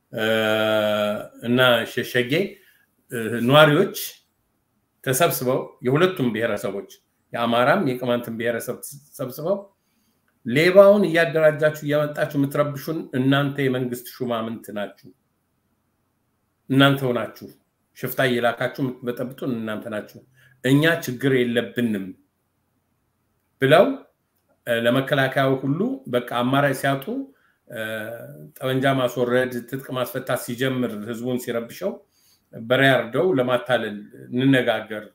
እና ሸሸጌ ነዋሪዎች ተሰብስበው የሁለቱም ብሔረሰቦች የአማራም የቅማንትን ብሔረሰብ ተሰብስበው ሌባውን እያደራጃችሁ እያመጣችሁ የምትረብሹን እናንተ የመንግስት ሹማምንት ናችሁ፣ እናንተው ናችሁ። ሽፍታ እየላካችሁ የምትበጠብጡን እናንተ ናችሁ። እኛ ችግር የለብንም ብለው ለመከላከያው ሁሉ በቃ አማራጭ ሲያጡ ጠመንጃ ማስወረድ፣ ትጥቅ ማስፈታት ሲጀምር ህዝቡን ሲረብሸው በሬ አርደው ለማታለል እንነጋገር፣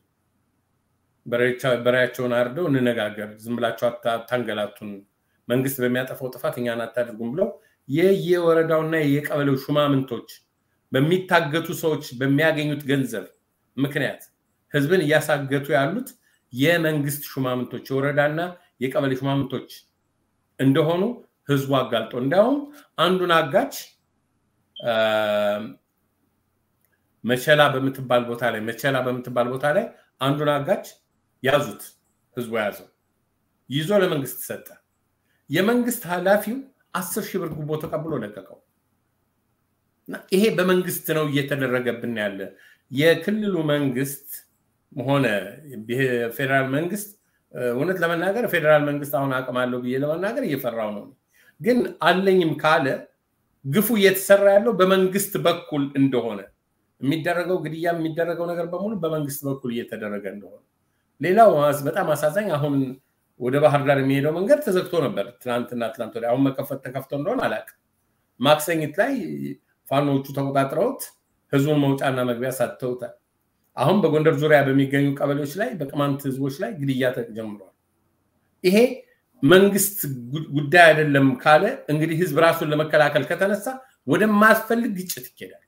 በሬያቸውን አርደው እንነጋገር፣ ዝም ብላችሁ አታንገላቱን፣ መንግስት በሚያጠፋው ጥፋት እኛን አታድርጉም ብለው የየወረዳውና የየቀበሌው ሹማምንቶች በሚታገቱ ሰዎች በሚያገኙት ገንዘብ ምክንያት ህዝብን እያሳገቱ ያሉት የመንግስት ሹማምንቶች የወረዳና የቀበሌ ሹማምንቶች እንደሆኑ ህዝቡ አጋልጦ እንዲያውም አንዱን አጋች መቸላ በምትባል ቦታ ላይ መቸላ በምትባል ቦታ ላይ አንዱን አጋች ያዙት፣ ህዝቡ ያዘው፣ ይዞ ለመንግስት ሰጠ። የመንግስት ኃላፊው አስር ሺህ ብር ጉቦ ተቀብሎ ለቀቀው። ይሄ በመንግስት ነው እየተደረገብን ያለ። የክልሉ መንግስት ሆነ ፌዴራል መንግስት እውነት ለመናገር ፌዴራል መንግስት አሁን አቅም አለው ብዬ ለመናገር እየፈራው ነው። ግን አለኝም ካለ ግፉ እየተሰራ ያለው በመንግስት በኩል እንደሆነ የሚደረገው ግድያ የሚደረገው ነገር በሙሉ በመንግስት በኩል እየተደረገ እንደሆነ። ሌላው በጣም አሳዛኝ አሁን ወደ ባህር ዳር የሚሄደው መንገድ ተዘግቶ ነበር ትናንትና ትናንት ወዲያ። አሁን መከፈት ተከፍቶ እንደሆነ አላውቅም። ማክሰኝት ላይ ፋኖቹ ተቆጣጥረውት ህዝቡን መውጫና መግቢያ ሳትተውታል። አሁን በጎንደር ዙሪያ በሚገኙ ቀበሌዎች ላይ በቅማንት ህዝቦች ላይ ግድያ ተጀምሯል። ይሄ መንግስት ጉዳይ አይደለም ካለ እንግዲህ ህዝብ ራሱን ለመከላከል ከተነሳ ወደማያስፈልግ ግጭት ይኬዳል።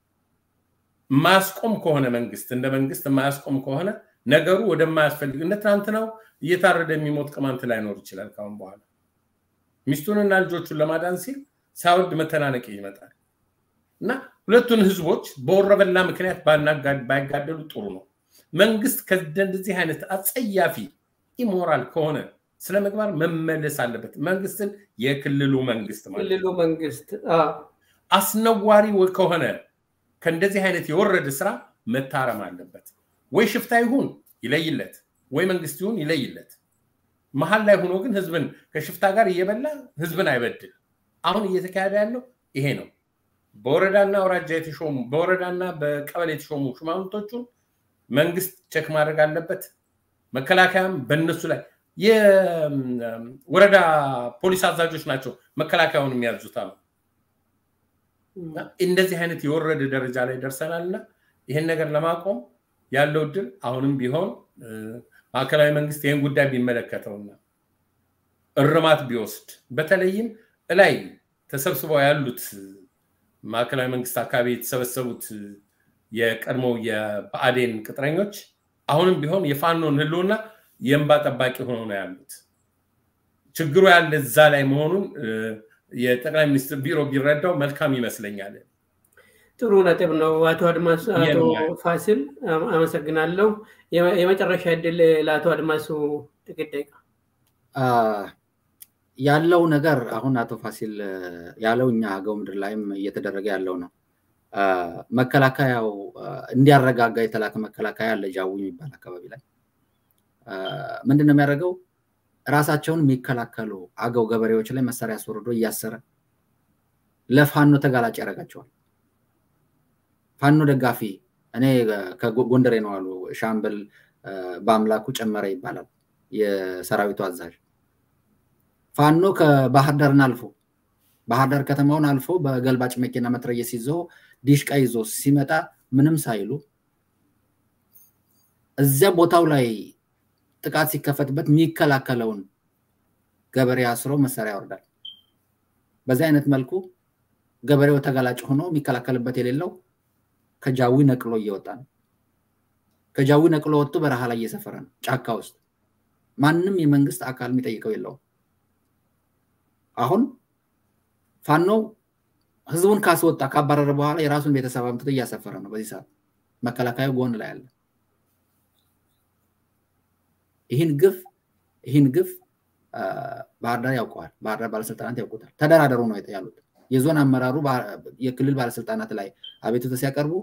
ማያስቆም ከሆነ መንግስት እንደ መንግስት ማያስቆም ከሆነ ነገሩ ወደማያስፈልግ እንደ ትናንትናው እየታረደ የሚሞት ቅማንት ላይኖር ይችላል። ካሁን በኋላ ሚስቱንና ልጆቹን ለማዳን ሲል ሳይወድ መተናነቅ ይመጣል እና ሁለቱን ህዝቦች በወረበላ ምክንያት ባይጋደሉ ጥሩ ነው። መንግስት ከእንደዚህ አይነት አጸያፊ ኢሞራል ከሆነ ስለ ምግባር መመለስ አለበት። መንግስትን የክልሉ መንግስት ማለት ክልሉ መንግስት አስነዋሪ ከሆነ ከእንደዚህ አይነት የወረደ ስራ መታረም አለበት። ወይ ሽፍታ ይሁን ይለይለት፣ ወይ መንግስት ይሁን ይለይለት። መሀል ላይ ሆኖ ግን ህዝብን ከሽፍታ ጋር እየበላ ህዝብን አይበድል። አሁን እየተካሄደ ያለው ይሄ ነው። በወረዳና አውራጃ የተሾሙ በወረዳና በቀበሌ የተሾሙ ሹማምንቶቹን መንግስት ቸክ ማድረግ አለበት። መከላከያም በእነሱ ላይ የወረዳ ፖሊስ አዛዦች ናቸው መከላከያውን የሚያዙት አሉ። እንደዚህ አይነት የወረደ ደረጃ ላይ ደርሰናል እና ይህን ነገር ለማቆም ያለው እድል አሁንም ቢሆን ማዕከላዊ መንግስት ይህን ጉዳይ ቢመለከተውና እርማት ቢወስድ በተለይም እላይ ተሰብስበው ያሉት ማዕከላዊ መንግስት አካባቢ የተሰበሰቡት የቀድሞ የብአዴን ቅጥረኞች አሁንም ቢሆን የፋኖን ህልውና የእንባ ጠባቂ ሆነው ነው ያሉት። ችግሩ ያለ እዛ ላይ መሆኑን የጠቅላይ ሚኒስትር ቢሮ ቢረዳው መልካም ይመስለኛል። ጥሩ ነጥብ ነው። አቶ አድማሱ አቶ ፋሲል አመሰግናለሁ። የመጨረሻ እድል ለአቶ አድማሱ ጥቂት ደቂቃ ያለው ነገር አሁን አቶ ፋሲል ያለው እኛ አገው ምድር ላይም እየተደረገ ያለው ነው። መከላከያው እንዲያረጋጋ የተላከ መከላከያ አለ ጃዊ የሚባል አካባቢ ላይ ምንድን ነው የሚያደርገው? ራሳቸውን የሚከላከሉ አገው ገበሬዎች ላይ መሳሪያ አስወርዶ እያሰረ ለፋኖ ተጋላጭ ያደርጋቸዋል። ፋኖ ደጋፊ እኔ ከጎንደሬ ነው አሉ ሻምበል በአምላኩ ጨመረ ይባላል የሰራዊቱ አዛዥ። ፋኖ ከባህር ዳርን አልፎ ባህር ዳር ከተማውን አልፎ በገልባጭ መኪና መትረየስ ይዞ ዲሽቃ ይዞ ሲመጣ ምንም ሳይሉ እዚያ ቦታው ላይ ጥቃት ሲከፈትበት የሚከላከለውን ገበሬ አስሮ መሳሪያ ያወርዳል። በዚህ አይነት መልኩ ገበሬው ተጋላጭ ሆኖ የሚከላከልበት የሌለው ከጃዊ ነቅሎ እየወጣ ነው። ከጃዊ ነቅሎ ወጥቶ በረሃ ላይ እየሰፈረ ነው፣ ጫካ ውስጥ ማንም የመንግስት አካል የሚጠይቀው የለውም። አሁን ፋኖ ህዝቡን ካስወጣ ካባረረ በኋላ የራሱን ቤተሰብ አምጥቶ እያሰፈረ ነው። በዚህ ሰዓት መከላከያው ጎን ላይ አለ። ይህን ግፍ ይህን ግፍ ባህር ዳር ያውቀዋል። ባህር ዳር ባለስልጣናት ያውቁታል። ተደራደሩ ነው ያሉት። የዞን አመራሩ የክልል ባለስልጣናት ላይ አቤቱታ ሲያቀርቡ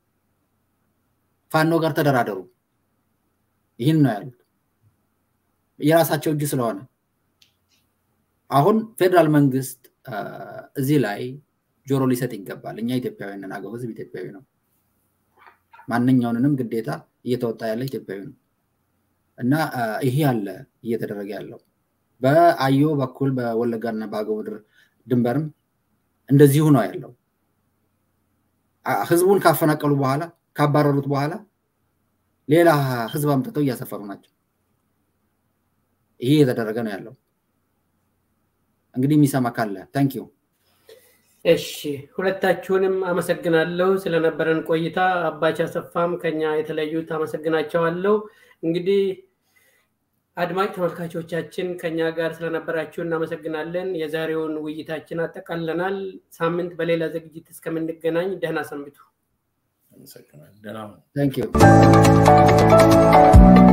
ፋኖ ጋር ተደራደሩ፣ ይህን ነው ያሉት። የራሳቸው እጅ ስለሆነ አሁን ፌዴራል መንግስት እዚህ ላይ ጆሮ ሊሰጥ ይገባል። እኛ ኢትዮጵያውያንን፣ አገው ህዝብ ኢትዮጵያዊ ነው። ማንኛውንንም ግዴታ እየተወጣ ያለ ኢትዮጵያዊ ነው እና ይሄ ያለ እየተደረገ ያለው በአዮ በኩል በወለጋና በአገው ምድር ድንበርም እንደዚሁ ነው ያለው። ህዝቡን ካፈናቀሉ በኋላ ካባረሩት በኋላ ሌላ ህዝብ አምጥተው እያሰፈሩ ናቸው። ይሄ እየተደረገ ነው ያለው። እንግዲህ የሚሰማ ካለ ታንኪዩ። እሺ ሁለታችሁንም አመሰግናለሁ ስለነበረን ቆይታ። አባች አሰፋም ከኛ የተለዩት አመሰግናቸዋለሁ። እንግዲህ አድማጭ ተመልካቾቻችን ከኛ ጋር ስለነበራችሁ እናመሰግናለን። የዛሬውን ውይይታችን አጠቃለናል። ሳምንት በሌላ ዝግጅት እስከምንገናኝ ደህና ሰንብቱ። አመሰግናለሁ። ደህና ሁኑ። ታንኪዩ